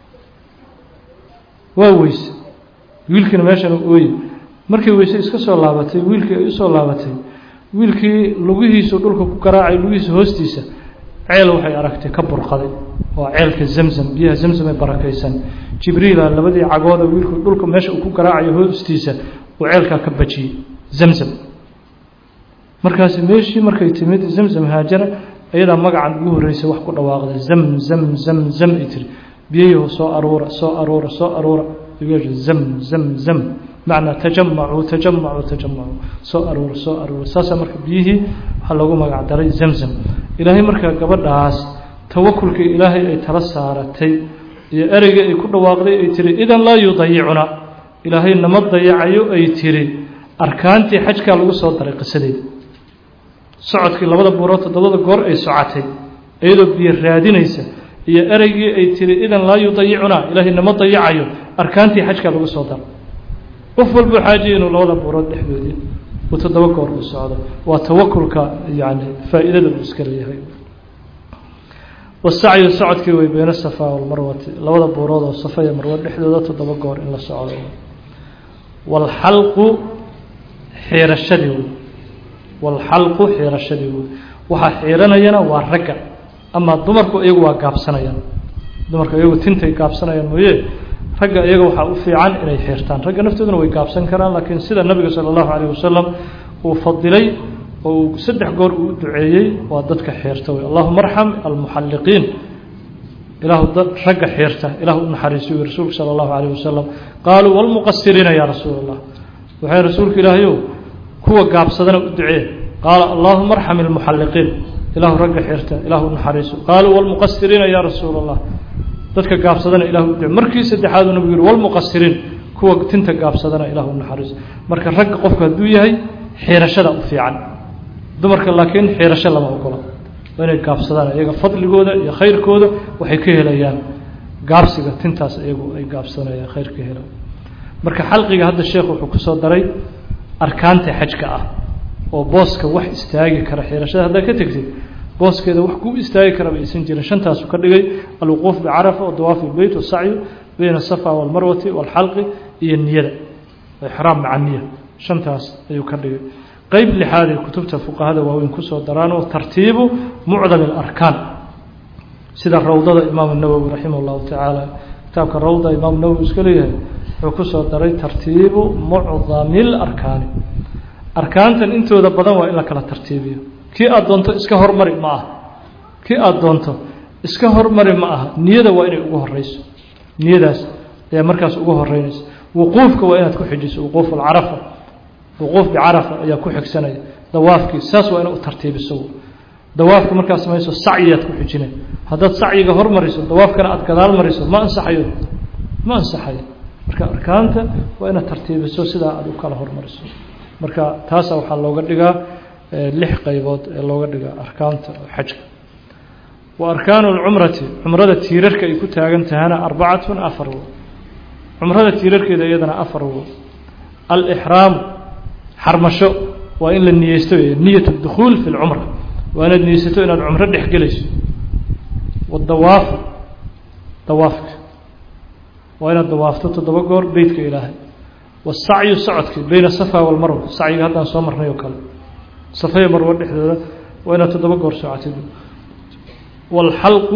waa weyse wiilkiina meeshan ooye markay weyse iska soo laabatay wiilkii ay usoo laabatay wiilkii lugihiisu dhulka ku garaacay lugihiisa hoostiisa ceel waxay aragtay ka burqaday waa ceelka zamzam biyaha zamzam ee barakaysan jibriila labadii cagooda wiilku dhulka meesha uu ku garaacayo hoostiisa uu ceelkaa ka bajiyey zamzam markaasi meeshii markay timid zamzam haajara iyadaa magacan ugu horreysay wax ku dhawaaqday zam zam zam zam ay tiri biyayahu soo aruura soo aruura soo aruura zam zam zam macnaa tajamacuu tajamacuu tajamacuu soo aruura soo aruura saasaa marka biyihii waxaa loogu magac daray zamzam ilaahay markaa gabadhaas tawakulkii ilaahay ay tala saaratay iyo ereygii ay ku dhawaaqday ay tiri idan laa yudayicuna ilaahay nama dayacayo ay tiri arkaantii xajkaa lagu soo daray qisadeeda socodkii labada buurood toddobada goor ay socotay iyadoo biyo raadinaysa iyo ereygii ay tiri idan laa yudayicuna ilaahay nama dayacayo arkaantii xajkaa lagu soo daray qof walbuu xaajiya inuu labada buurood dhexdoodii uu toddoba goor u socdo waa tawakulka yani faa'iidada uu iska leeyahay wasacyu socodkii way beyna safa walmarwati labada buurood oo safa iyo marwo dhexdooda toddoba goor in la socdo walxalqu xiirashadii wey walxalqu xiirashadii wey waxaa xiiranayana waa ragga ama dumarku iyagu waa gaabsanayaan dumarku iyagu tintay gaabsanayaan mooye ragga iyaga waxaa u fiican inay xirtaan ragga naftooduna way gaabsan karaan laakiin sida nabiga sala allahu calayh wasalam uu fadilay oo uu saddex goor uu duceeyey waa dadka xeerta wey allahuma arxam almuxalliqiin ilaahu dad ragga xeerta ilah u naxariisiyo wy rasuulku sala allahu calayh wasalam qaaluu walmuqasiriina yaa rasuul allah waxay rasuulka ilaahayow kuwa gaabsadana u ducee qaala allahuma arxam almuxalliqiin ilahu ragga xeerta ilahu u naxariiso qaaluu walmuqasiriina yaa rasuul allah dadka gaabsadana ilah u duce markii saddexaad uu nabigu yihi walmuqasiriin kuwa tinta gaabsadana ilah u naxariiso marka ragga qofku hadduu yahay xiirashada u fiican dumarka laakiin xiirasho lama ogola waa inay gaabsadaan iyaga fadligooda iyo khayrkooda waxay ka helayaan gaabsiga tintaas iyagu ay gaabsanayaan khayr ka helaan marka xalqiga hadda sheekh wuxuu kusoo daray arkaanta xajka ah oo booska wax istaagi kara xiirashada haddaad ka tegtid booskeeda wax ku istaagi karaba aysan jirin shantaasu ka dhigay alwuquuf bicarafa wadawaaf ilbeyt wasacyu bayna asafa walmarwati walxalqi iyo niyada ixraam maca niya shantaas ayuu ka dhigay qeyb lixaad ee kutubta fuqahada waaweyn kusoo daraanoo tartiibu mucdami alarkaan sida rawdada imaamu nawowi raximah llahu tacaala kitaabka rawda imaamu nawowi iska leeyahay wuxuu kusoo daray tartiibu mucdami larkaani arkaantan intooda badan waa in la kala tartiibiyo kii aada doonto iska hormari ma aha kii aada doonto iska hormari ma aha niyada waa inay ugu horeyso niyadaas ayaa markaas ugu horeynaysa wuquufka waa inaad ku xijiso wuquuf alcarafa wuquuf bicarafa ayaa ku xigsanaya dawaafkii saas waa inaad u tartiibiso dawaafka markaad samayso sacyiyaad ku xijinay haddaad sacyiga hormariso dawaafkana aada gadaal mariso ma ansaxayo ma ansaxayo marka arkaanta waa inaad tartiibiso sidaa aada u kala hormariso marka taasa waxaa looga dhigaa lix qaybood ee looga dhigaa arkaanta xajka wa arkaanu lcumrati cumrada tiirarka ay ku taagan tahana arbacatun afar wo cumrada tiirarkeeda iyadana afar wo alixraamu xarmasho waa in la niyeysto niyat dukhuul fi lcumra waa inaad niyeysato inaad cumro dhex gelayso wadawaafu dawaafka waa inaad dawaafto toddoba goor beytka ilaahay wasacyu socodki beyna safa walmarwa sacyiga haddaan soo marnay oo kale safaya marwo dhexdooda waa inaad toddoba goor socotid waalxalqu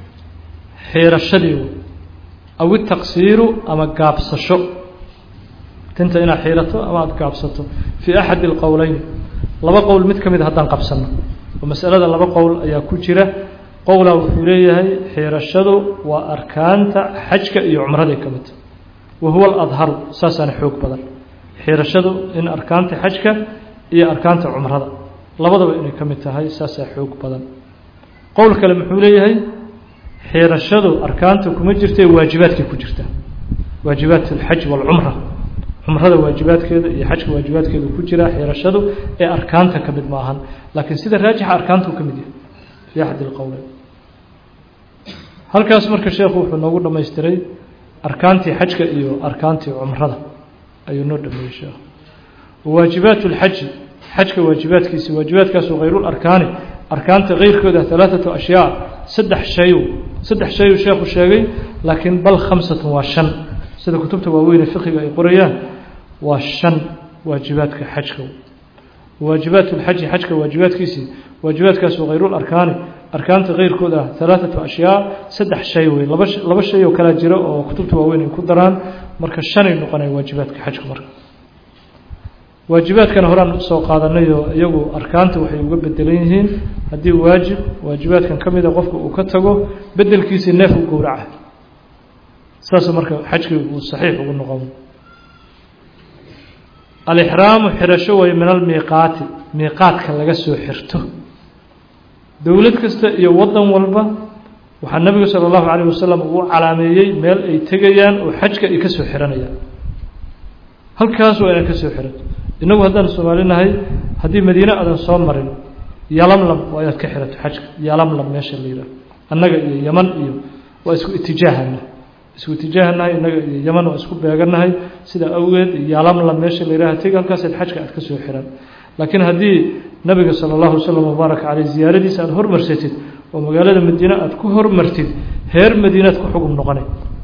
xiirashadii aw itaqsiiru ama gaabsasho tinta inaad xiirato ama aada gaabsato fii axadi alqowleyn laba qowl mid ka mid haddaan qabsano oo masalada laba qowl ayaa ku jira qowlaa wuxuu leeyahay xiirashadu waa arkaanta xajka iyo cumraday ka midta wa huwa aladharu saasaana xoog badan xiirashadu in arkaanta xajka iyo arkaanta cumrada labadaba inay ka mid tahay saasaa xoog badan qowl kale muxuu leeyahay xiirashadu arkaanta kuma jirta waajibaadkay ku jirta waajibaat alxaj waalcumra cumrada waajibaadkeeda iyo xajka waajibaadkeeda ku jira xirashadu ee arkaanta ka mid maahan laakiin sida raajixa arkaantuu ka mid yahay fii axad ilqowleyn halkaas marka sheekhu wuxuu noogu dhamaystiray arkaantii xajka iyo arkaantii cumrada ayuu noo dhameeyey sheekhu waajibaat اlxaji xajka waajibaadkiisi waajibaadkaasu hayrularkaani arkaanta keyrkooda alaaثatu ashyaa saddex shay saddex shayuu sheekhu sheegay laakiin bal khamsatun waa shan sida kutubta waaweyne fiqiga ay qorayaan waa shan waajibaadka xajka waajibaat اlxaji xajka waajibaadkiisii waajibaadkaasu hayrularkaani arkaanta keyrkooda alaaثatu ashyaa saddex shay wey laba laba shay oo kalaa jira oo kutubta waaweyn ay ku daraan marka shanay noqonaya waajibaadka xajka marka waajibaadkana horaan usoo qaadanayoo iyagu arkaanta waxay uga bedelan yihiin haddii waajib waajibaadkan ka mida qofka uu ka tago bedelkiisii neef u gowraca saas marka xajkii uu saxiix ugu noqon alixraamu xirasho way min almiiqaati miiqaadka laga soo xirto dowlad kasta iyo wadan walba waxaa nabigu sala allahu calayh wasalam uu calaameeyey meel ay tegayaan oo xajka ay ka soo xiranayaan halkaas waa inaan ka soo xiranto inagu haddaan soomaalinahay haddii madiine aadan soo marin yalamlam waa inaad ka xirato xajka yalamlam meesha la yidhaah annaga iyo yaman iyo waa isku itijaahana isku itijaahanahay innaga iyo yaman waa isku beeganahay sidaa awgeed yalamlam meesha la yidhaha tegi halkaasaad xajka aad ka soo xiran laakiin haddii nabiga sala allahu wasalam wabaarak caleyh ziyaaradiisa aada hormarsatid oo magaalada madiine aada ku hormartid heer madiinaad ku xugum noqonay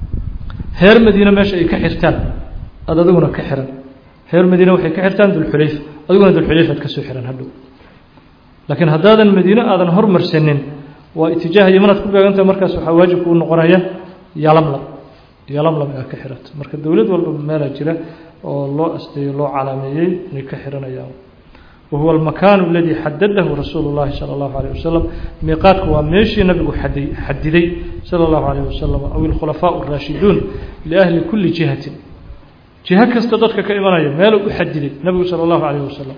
heer madiine meesha ay ka xirtaan aada adiguna ka xiran reer madiine waxay ka xirtaan dulxulayfa adiguna dulxulayfaad ka soo xiran hadhow laakiin haddaadan madiine aadan hormarsanin waa itijaaha yamanaad ku beegantaha markaas waxaa waajib kuu noqonaya yalamlam yalamlam inaad ka xirato marka dowlad walba meelaa jira oo loo asteeyo loo calaameeyey inay ka xiranayaan wahuwa almakaanu aladii xadadahu rasuulu llahi sala allahu alayh wasalam miiqaadku waa meeshii nabigu xaday xadiday sala allahu alayh wasalam aw ilkhulafaau araashiduun liahli kulli jihatin jiho kasta dadka ka imanaya meeluu u xadiday nabigu sala allahu calayh wasalam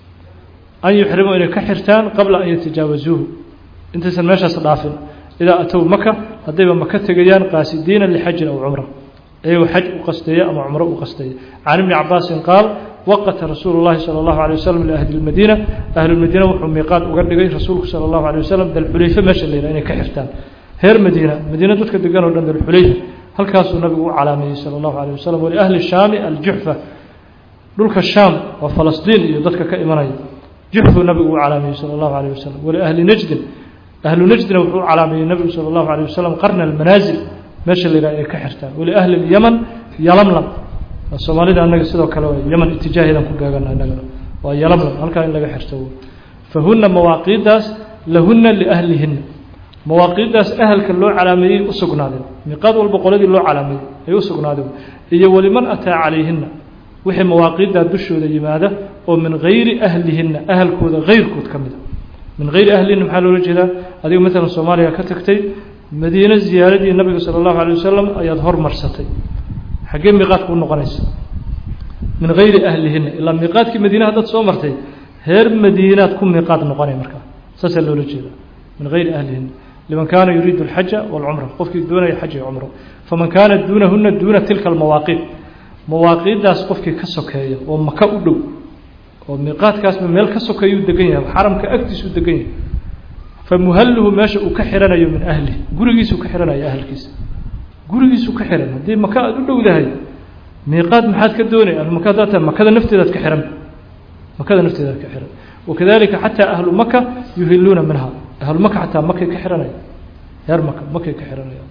an yuxrimuu inay ka xirtaan qabla an yatajaawazuuhu intaysan meeshaas dhaafin idaa atow maka haddayba maka tegayaan qaasidiina lixajin aw cumra iyagoo xaj u qasteeya ama cumro u qasteeya can ibni cabaasin qaal waqata rasuulu llahi sala allahu alay wasalam liahli lmadiina ahlulmadiina wuxuu miiqaad uga dhigay rasuulku sala allahu alay wasalam dalxulayfe meesha la yidhaha inay ka xirtaan reer madiina madiina dadka degan oo dhan dalxulayfa halkaasuu nabigu u calaameeyey sala allahu alayh wasalam waliahli shaami aljuxfa dhulka shaam waa falastiin iyo dadka ka imanaya juxfuu nabigu u calaameeyey sala allahu alayh wasalam waliahli najdin ahlu najdina wuxuu u calaameeyey nabigu sala allahu alayh wasalam qarna almanaasil meesha la yidhaha inay ka xirtaan waliahli lyaman yalamlam soomaalida annaga sidoo kale waa yaman itijaaheedan ku beegana innagana waa yalamlam halkaa in laga xirto fahuna mawaaqiiddaas lahuna liahlihinna mawaaqiiddaas ahalka loo calaameeyey u sugnaadeen miiqaad walba qoladii loo calaameeyey ay u sugnaadeen iyo waliman ataa calayhinna wixii mawaaqiiddaa dushooda yimaada oo min hayri ahlihinna ahalkooda hayrkood ka mida min hayri ahlihinna maxaa loola jeedaa adiga maalan soomaaliya ka tagtay madiine ziyaaradii nabiga sala allahu alay wasalam ayaad hormarsatay xaggee miiqaadka u noqonaysa min hayri ahlihinna ilaa miiqaadkii madiine haddaad soo martay heer madiinaad ku miiqaad noqonay markaa saasaa loola jeedaa min hayri ahlihinna liman kaana yuriidu alxaja walcumra qofkii doonaya xaj iyo cumro faman kaana duunahuna duuna tilka almawaaqiid mawaaqiiddaas qofkii ka sokeeya oo maka u dhow oo miiqaadkaasba meel ka sokeeyuu degan yahay xaramka agtiisuu degan yahay famuhalluhu meesha uu ka xiranayo min ahlihi gurigiisuu ka xiranayo ahalkiisa gurigiisuu ka xiran haddii maka aada u dhowdahay miiqaad maxaad ka doonay maka haddaad tahay makada nafteedaad ka xiran makada nafteedaad ka xiran wakadalika xataa ahlu maka yuhiluuna minha ahlu maka xataa makay ka xiranaya reer maka makay ka xiranaya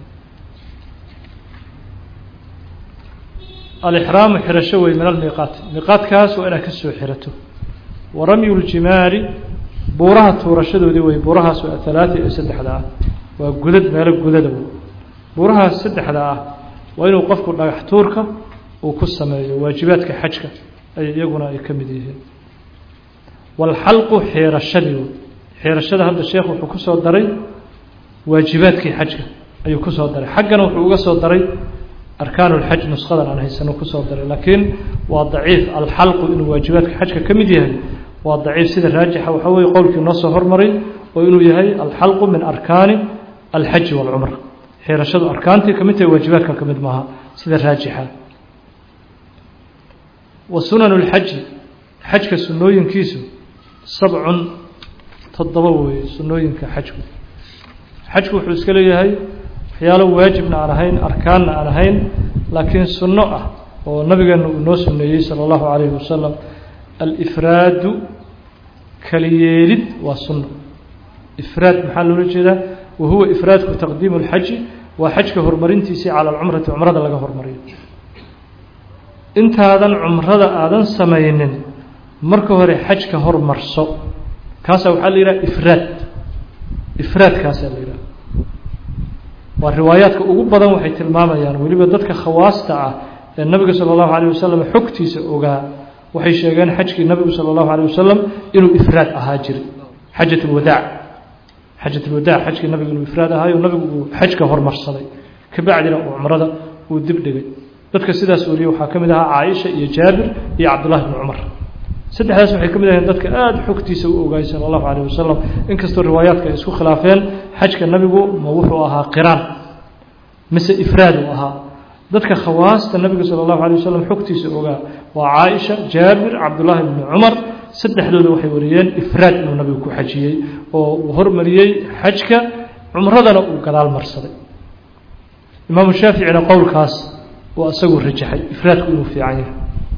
alixraamu xirasho wey min almiiqaat miiqaadkaas waa inaad ka soo xirato wa ramyu ljimaari buuraha tuurashadoodii wey buurahaas waa halaata iyo saddexda ah waa gudad meelo gudada wey buurahaas saddexda ah waa inuu qofku dhagax tuurka uu ku sameeyo waajibaadka xajka ay iyaguna ay ka mid yihiin walxalqu xeerashadii wey xeerashada hadda sheekh wuxuu ku soo daray waajibaadkii xajka ayuu ku soo daray xaggana wuxuu uga soo daray arkaan اlxaj nushadan aan haysano kusoo daray laakiin waa daciif alxalqu inuu waajibaadka xajka ka mid yahay waa daciif sida raajixa waxaa weye qowlkii noo soo hormaray oo inuu yahay alxalqu min arkaani alxaji wاlcumra xeerashadu arkaantii kamid tahay waajibaadka ka mid maaha sida raajixa wa sunanu اlxaji xajka sunooyinkiisu sabcun toddoba weeye sunooyinka xajku xajku wuxuu iska leeyahay waxyaalo waajibna aan ahayn arkaanna aan ahayn laakiin sunno ah oo nabigeena uu noo suneeyey salى اllahu عalayhi wasalam alifraadu kaliyeelid waa sunno ifraad maxaa loola jeedaa wa huwa ifraadku taqdiimu اlxaji waa xajka horumarintiisii cala alcumrati cumrada laga hormariyo intaadan cumrada aadan samaynin marka hore xajka hormarso kaasaa waxaa la yidhaha ifraad ifraadkaasaa la yidhaha waa riwaayaadka ugu badan waxay tilmaamayaan weliba dadka khawaasta ah ee nabiga salى اllahu alيه wasalam xogtiisa ogaa waxay sheegeen xajkii nabigu salى اllahu alيه wasalam inuu ifraad ahaa jiray xajat اlwadaac xajat اlwadaac xajkii nabigu inuu ifraad ahaayo nabigu uu xajka hormarsaday kabacdina uu cumrada uu dib dhigay dadka sidaas wariyey waxaa ka mid ahaa caaisha iyo jaabir iyo cabdullahi bni cumar saddexdaas waxay ka mid aheen dadka aada xogtiisa u ogaayay sala allahu calayh wasalam inkastoo riwaayaadka ay isku khilaafeen xajka nabigu ma wuxuu ahaa qiraan mise ifraad uu ahaa dadka khawaasta nabiga sala allahu alay wasalam xogtiisa ogaa waa caaisha jaabir cabdullaahi bni cumar saddexdooda waxay wariyeen ifraad inuu nabigu ku xajiyey oo uu hormariyey xajka cumradana uu gadaal marsaday imaamu shaaficina qowlkaas uu isagu rajaxay ifraadku inuu fiican yahay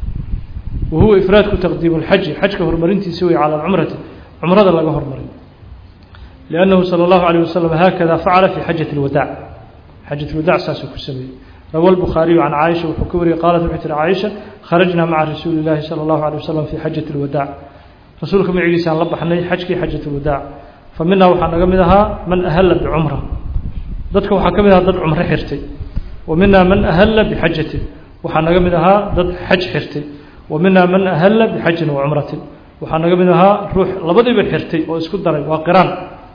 wa huwa ifraadku taqdiimu lxaji xajka horumarintiisa wey cala alcumrati cumrada laga hormariyo liannahu sala allahu alayh wasalam haakada facala fi xajati اlwadaac xajat lwadaac saasuu ku sameeyey rawa lbukhaariyu can caaisha wuxuu ka wariyey qaalat waxay tihi caaisha kharajnaa maca rasuuli llaahi sala allahu alay wasalam fi xajati اlwadaac rasuulka magaciisaan la baxnay xajkii xajat اlwadaac fa minaa waxaa naga mid ahaa man ahalla bicumra dadka waxaa ka mid ahaa dad cumro xirtay wa minaa man ahalla bixajatin waxaa naga mid ahaa dad xaj xirtay wa minaa man ahalla bixajin wa cumratin waxaa naga mid ahaa ruux labadiiba xirtay oo isku daray waa qiraan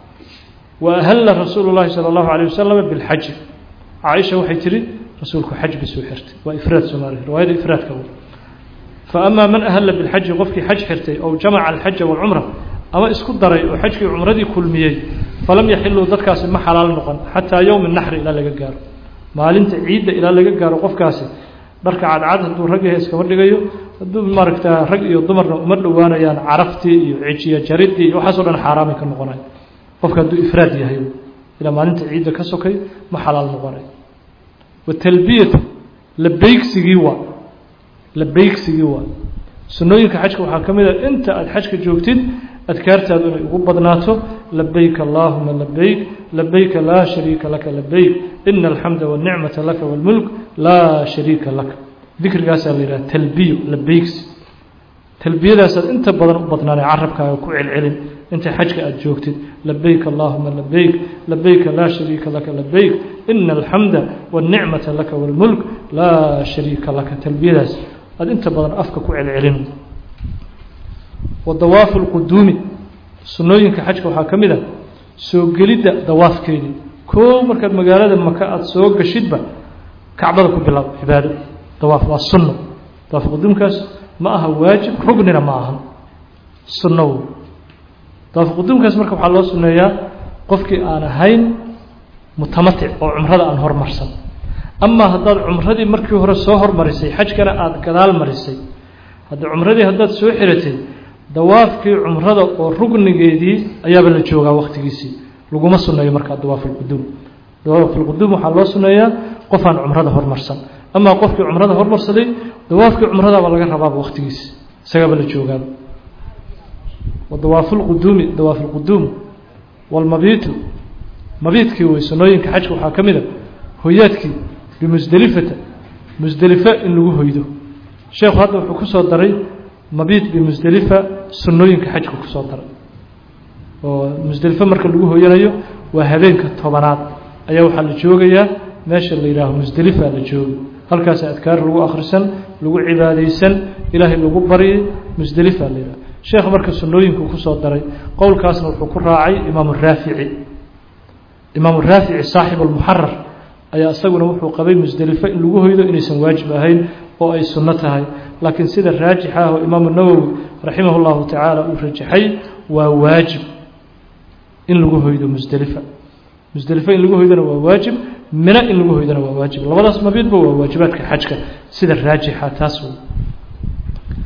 wa ahalla rasuulu llahi sala allahu alayh wasalam bilxaji caaisha waxay tihi rasuulku xaj bisuu xirtay waa ifraad soomaaliya riwaayada ifraadka w fa amaa man ahalla bilxaji qofkii xaj xirtay ow jamaca alxaja waalcumra ama isku daray oo xajkii cumradii kulmiyey falam yaxiluu dadkaasi ma xalaal noqon xataa yowmi naxri ilaa laga gaaro maalinta ciidda ilaa laga gaaro qofkaasi dharka cadcad hadduu rag yahay iskama dhigayo hadduu maaragtaa rag iyo dumarna uma dhowaanayaan caraftii iyo cijiya jaridii iyo waxaasoo dhan xaaraamay ka noqonay qofka hadduu ifraad yahay ilaa maalinta ciidda ka sokay ma xalaal noqonay watalbiyatu labeygsigii waa labeygsigii waa sunnooyinka xajka waxaa ka mid a inta aada xajka joogtid adkaartaadu inay ugu badnaato labeyk allaahuma labeyk labeyka laa shariika laka labeyk ina alxamda wanicmata laka wاlmulk laa shariika laka dikrigaasaa la yidhaha talbiyo labeygsi talbiyadaasaad inta badan u badnaanay carabkaaga ku celcelin inta xajka aada joogtid labeyk allaahuma labeyk labeyka laa shariika laka labeyk ina alxamda wanicmata laka wاlmulk laa shariika laka talbiyadaas aada inta badan afka ku celcelin wa dawaafu lquduumi sunnooyinka xajka waxaa ka mid a soo gelidda dawaafkeedii koow markaad magaalada maka aada soo gashidba kacbada ku bilaab cibaado dawaaf waa sunno dawaaf quduumkaas ma aha waajib rugnina ma ahan sunno wey dawaaf quduumkaas marka waxaa loo sunneeyaa qofkii aan ahayn mutamatic oo cumrada aan hormarsan amaa haddaad cumradii markii hore soo hormarisay xajkana aada gadaal marisay hadda cumradii haddaad soo xiratay dawaafkii cumrada oo rugnigeedii ayaaba la joogaa waktigiisii laguma sunneeyo markaa dawaafulquduum dawaafulquduum waxaa loo sunneeyaa qofaan cumrada hormarsan amaa qofkii cumrada hormarsaday dawaafkii cumradaaba laga rabaaba waktigiisi isagaaba la joogaaba wa dawaafulquduumi dawaafulquduum walmabiitu mabiidkii wey sunnooyinka xajka waxaa ka mid a hoyaadkii bimusdelifata musdelife in lagu hoydo sheekhu hadda wuxuu ku soo daray mabiid bimusdelifa sunnooyinka xajka ku soo daray oo musdelife marka lagu hoyanayo waa habeenka tobanaad ayaa waxaa la joogayaa meesha la yidhaaho musdelifa la jooga halkaas adkaar lagu akhrisan lagu cibaadaysan ilaahay lagu baryay musdelifa la yidhaho sheekh marka sunnooyinku kusoo daray qowlkaasna wuxuu ku raacay imaamu raafici imaamu raafici saaxib almuxarar ayaa isaguna wuxuu qabay musdelifo in lagu hoydo inaysan waajib ahayn oo ay sunno tahay laakiin sida raajix ah oo imaamu nawowi raximah llahu tacaala uu rajaxay waa waajib in lagu hoydo musdelifa musdelifo in lagu hoydona waa waajib mino in lagu hoydona waa waajib labadaas mabiidba waa waajibaadka xajka sida raajixa taas wey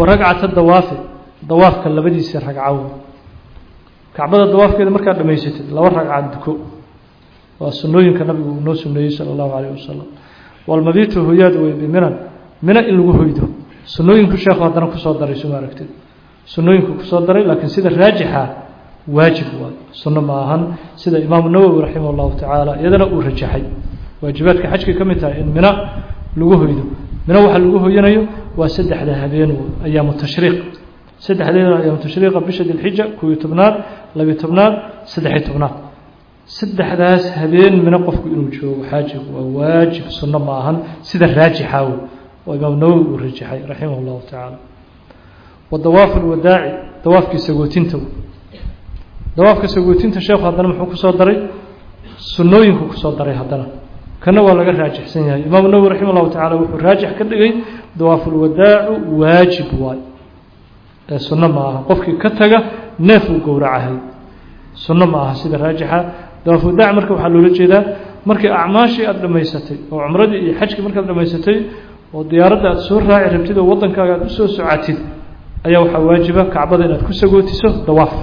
wa ragcata dawaafi dawaafka labadiisa ragcaw kacbada dawaafkeeda markaad dhamaysatid laba ragcad duko waa sunooyinka nabigu uu noo suneeyey sala allahu calayh wasalam walmabitu hoyaad wey biminan mina in lagu hoydo sunooyinku sheekhu haddana kusoo daray suma aragtid sunooyinku kusoo daray laakiin sida raajixa waajib waay sunno ma ahan sida imaamu nawowi raximah allahu tacaala iyadana uu rajaxay waajibaadka xajkay ka mid tahay in mina lagu hoydo mina waxaa lagu hoyanayo waa saddexda habeen ayaamu tashriiq saddexdeeda ayaamu tashriiqa bisha dilxija kowiyo tobnaad labiyo tobnaad saddexiyo tobnaad saddexdaas habeen mina qofku inuu joogo xaajigu waa waajib sunno ma ahan sida raajixa wey oo imaam nawowi uu rajaxay raximah allahu tacaala wa dawaafu lwadaaci dawaafkii sagootinta dawaafka sagootinta sheekhu haddana muxuu kusoo daray sunnooyinku kusoo daray haddana kana waa laga raajixsan yahay imaamu nawowi raximah allahu tacala wuxuu raajix ka dhigay dawaafulwadaacu waajib waay ee sunno ma aha qofkii ka taga neef uu gowracahay sunno ma aha sida raajixa dawaafulwadaac marka waxaa loola jeedaa markii acmaashii aada dhammaysatay oo cumradii iyo xajkii markaad dhammaysatay oo diyaaradda aad soo raaci rabtid oo waddankaaga aad usoo socatid ayaa waxaa waajiba kacbada inaad ku sagootiso dawaaf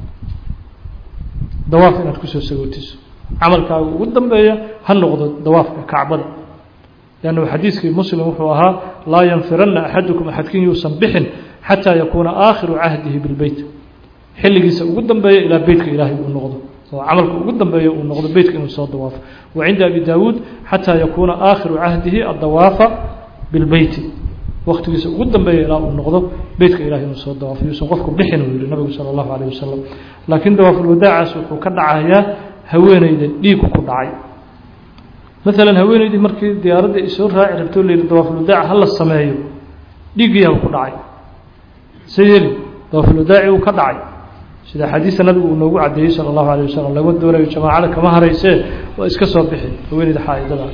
dawaaf inaad kusoo sagootiso camalkaaga ugu dambeeya ha noqdo dawaafka kacbada lannu xadiiskii muslim wuxuu ahaa laa yanfiranna axadukum axadkin yuusan bixin xataa yakuuna aakhiru cahdihi bilbeyt xilligiisa ugu dambeeya ilaa beytka ilaahay uu noqdo oo camalka ugu dambeeya uu noqdo beytka inuu soo dawaafo wa cinda abi daawuud xataa yakuuna aakhiru cahdihi addawaafa bilbeyti waktigiisa ugu dambeeya ilaa uu noqdo beytka ilahay inuu soo dawaafo yuusan qofku bixin uu yihi nabigu sala allahu calayh wasalam laakiin dawaafulwadaacaas wuxuu ka dhacayaa haweeneyda dhiigu ku dhacay maalan haweeneydii markii diyaaradda ay soo raaci rabto layihi dawaafulwadaaca hala sameeyo dhiiggiiaba ku dhacay se yeli dawaafulwadaaci uu ka dhacay sida xadiista nabigu uu noogu caddeeyey sala allahu alayh wasalam lama doonayo jamaacada kama haraysee waa iska soo bixi haweeneyda xaa-idada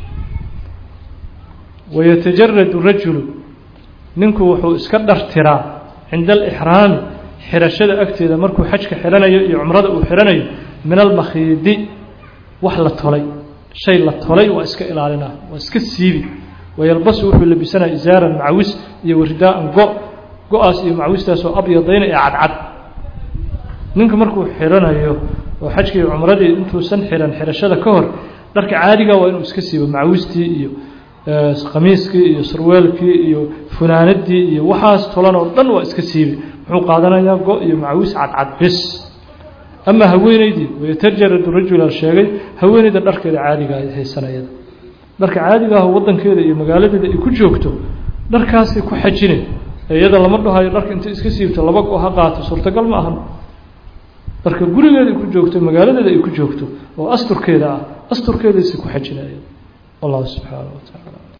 wayatajaradu rajulu ninku wuxuu iska dhartiraa cinda alixraami xirashada agteeda markuu xajka xiranayo iyo cumrada uu xiranayo min almakhiidi wax la tolay shay la tolay waa iska ilaalinaa waa iska siibi wayalbasu wuxuu labisanaya isaaran macawis iyo waridaaan go go-aas iyo macawistaasoo abyadayna ee cadcad ninka markuu xiranayo oo xajkii cumradii intuusan xiran xirashada ka hor dharka caadiga waa inuu iska siibo macawistii iyo khamiiskii iyo sarweelkii iyo funaanadii iyo waxaas tolan oo dhan waa iska siibi muxuu qaadanayaa go iyo macawis cadcad bis ama haweeneydii wayatajaradu rajula sheegay haweeneyda dharkeeda caadiga haysanayada dharka caadiga ah wadankeeda iyo magaaladeeda ay ku joogto dharkaasay ku xajine iyada lama dhahayo dharka intay iska siibto laba go ha qaato suurtagal ma ahan dharka gurigeeda ay ku joogto magaaladeeda ay ku joogto oo asturkeeda ah asturkeedaysa ku xajinaya wallahu subxaanaه wa tacaala